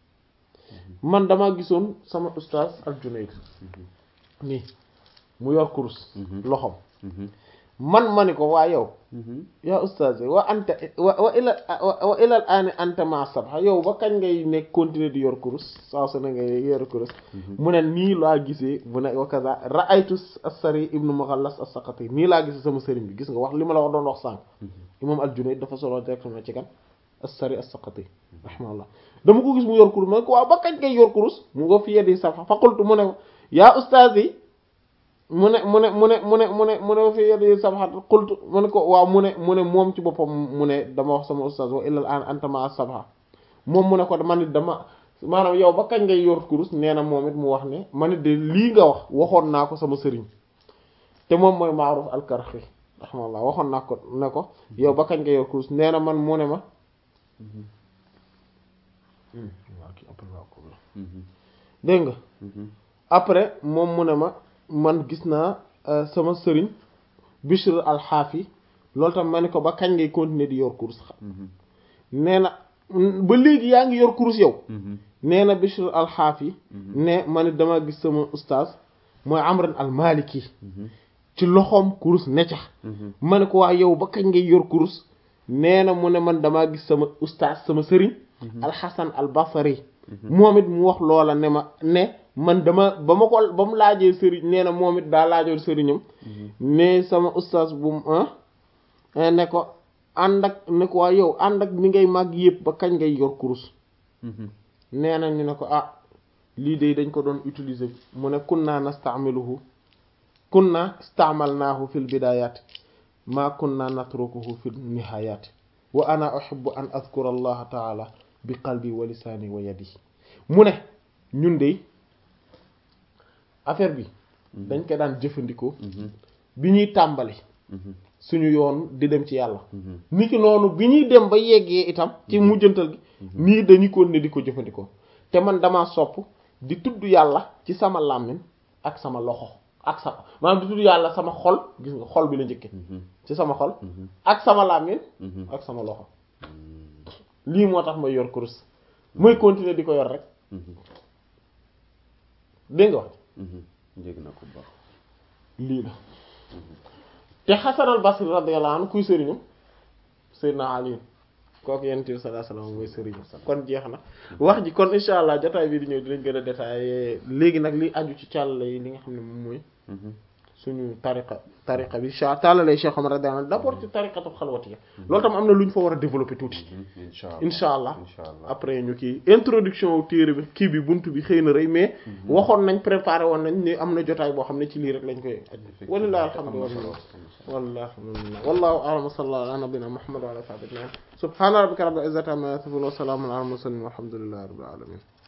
[SPEAKER 1] man dama gisoon sama ustaaz al junayd nii mu yor kurus loxom
[SPEAKER 2] mhm,
[SPEAKER 1] man ma ni ko waa yow
[SPEAKER 2] mhm,
[SPEAKER 1] yaa ustaaz wa anta wa wa ila wa ilal aani anta ma sabha yow ba kañ ngay nekk continuer di yor kurus saa su ne ngay yor kurus mu ne nii laa gisee mu ne wa kaza ra'aytu as-sari ibnu mughallas as-saqati nii laa gisee sama sëriñ bi gis nga wax li ma la wax doon wax sànq imam al-Junayd dafa solo directement ci kan as-sari as-saqati rahimahullah dama ko gis mu yor kurus ma ne ko waaw ba kañ ngay yor kurus mu nga fi yedi sabha fa qultu mu ne yaa ustaaz yi mu ne mu ne mu ne mu ne mu ne mu ne fi yedi sabha qultu mu ne ko waaw mu ne mu ne moom ci boppam mu ne dama wax sama ustaaz wa illal an anta ma sabha moom mu ne ko man it dama maanaam yow ba kañ ngay yor kurus nee na moom it mu wax ne man it de lii nga wax waxoon naa ko sama sëriñ te moom mooy Ma'ruf al-Karxi rahimahullah waxoon naa ko ne ko yow ba kañ ngay yor kurus nee na man mu ne ma
[SPEAKER 2] mhm,
[SPEAKER 1] dégg nga
[SPEAKER 2] mhm,
[SPEAKER 1] après moom mu ne ma man gis naa euh, sama sëriñ Bishr al-Hafi loolu tam ma ne ko ba kañ ngay continuer di yor kurus
[SPEAKER 2] mhm,
[SPEAKER 1] nee na ba léegi yaa ngi yor kurus yow
[SPEAKER 2] mhm,
[SPEAKER 1] nee na Bishr al-Hafi ne ma ne dama gis sama ustaaz mooy Amr al-Maliki
[SPEAKER 2] mhm,
[SPEAKER 1] ci loxoom kurus ne ca
[SPEAKER 2] mhm,
[SPEAKER 1] ma ne ko waa yow ba kañ ngay yor kurus nee na mu ne man damaa gis sama ustaas sama sëriñ alxasan al basri moom it mu wax loola ne ma ne man dama ba ma ko ba mu laajee sëriñ nee na moom it daa laajoon sëriñam ne sama ustaas bu mu ah ne ko ànd ak ne ko waa yow ànd ak ni ngay màgg yëpp ba kañ ngay yor kurus nee na ñu ne ko ah lii de dañ ko doon utiliser mu ne kunna nasta'miluhu kunna ista'malnahu fil bidayat ma kunna natrukuhu fil nihayat wa ana uhibbu an adhkura allaha ta'ala bi qalbi wa lisani wa yadi mu ne ñun de affaire bi dañ ko daan jëfandikoo bi ñuy tàmbali suñu yoon di dem ci yàlla niki noonu bi ñuy dem ba yeggee itam ci mujjantal gi nii dañu ko ne di ko jëfandikoo te man dama sopp di tudd yàlla ci sama làmmiñ ak sama loxo ak sama maanaam di tudd yàlla sama xol gis nga xol bi la njëkke ci sama xol ak sama làmmiñ ak sama loxo lii moo tax may yor kurus mooy continuer di ko yor rek dégg nga wax
[SPEAKER 2] njëg na ko baax
[SPEAKER 1] lii la te Hasan al Basri radiyallahu anhu kuy sëriñu Seydina Ali kooku yonent bi sallallahu alayhi wasallam mooy sëriñu kon jeex na wax ji kon insha allah jotaay bi di ñëw dinañ gën a détaillé léegi nag li aju ci càll yi li nga xam ne moom mooy suñu tariqa tariqa bi cha tàllalee Cheikh Omar radiyallahu anhu d'abord ci tariqatul xalwatiya loolu tam am na lu ñu fa war a développer tuuti insha allah après ñu kii introduction téere bi kii bi bunt bi xëy na rëy mais waxoon nañ préparé woon nañ ni am na jotaay boo xam ne ci lii rek lañ koy aj walilahi alhamdulillah wallahi alhamdulillah wallahu a'lam wa sallallahu ala nabiyyina muhammad wa ala sahbihi subhana rabbika rabbil izzati amma yasifun wa salamun ala al mursalin walhamdulillahi rabbil alamin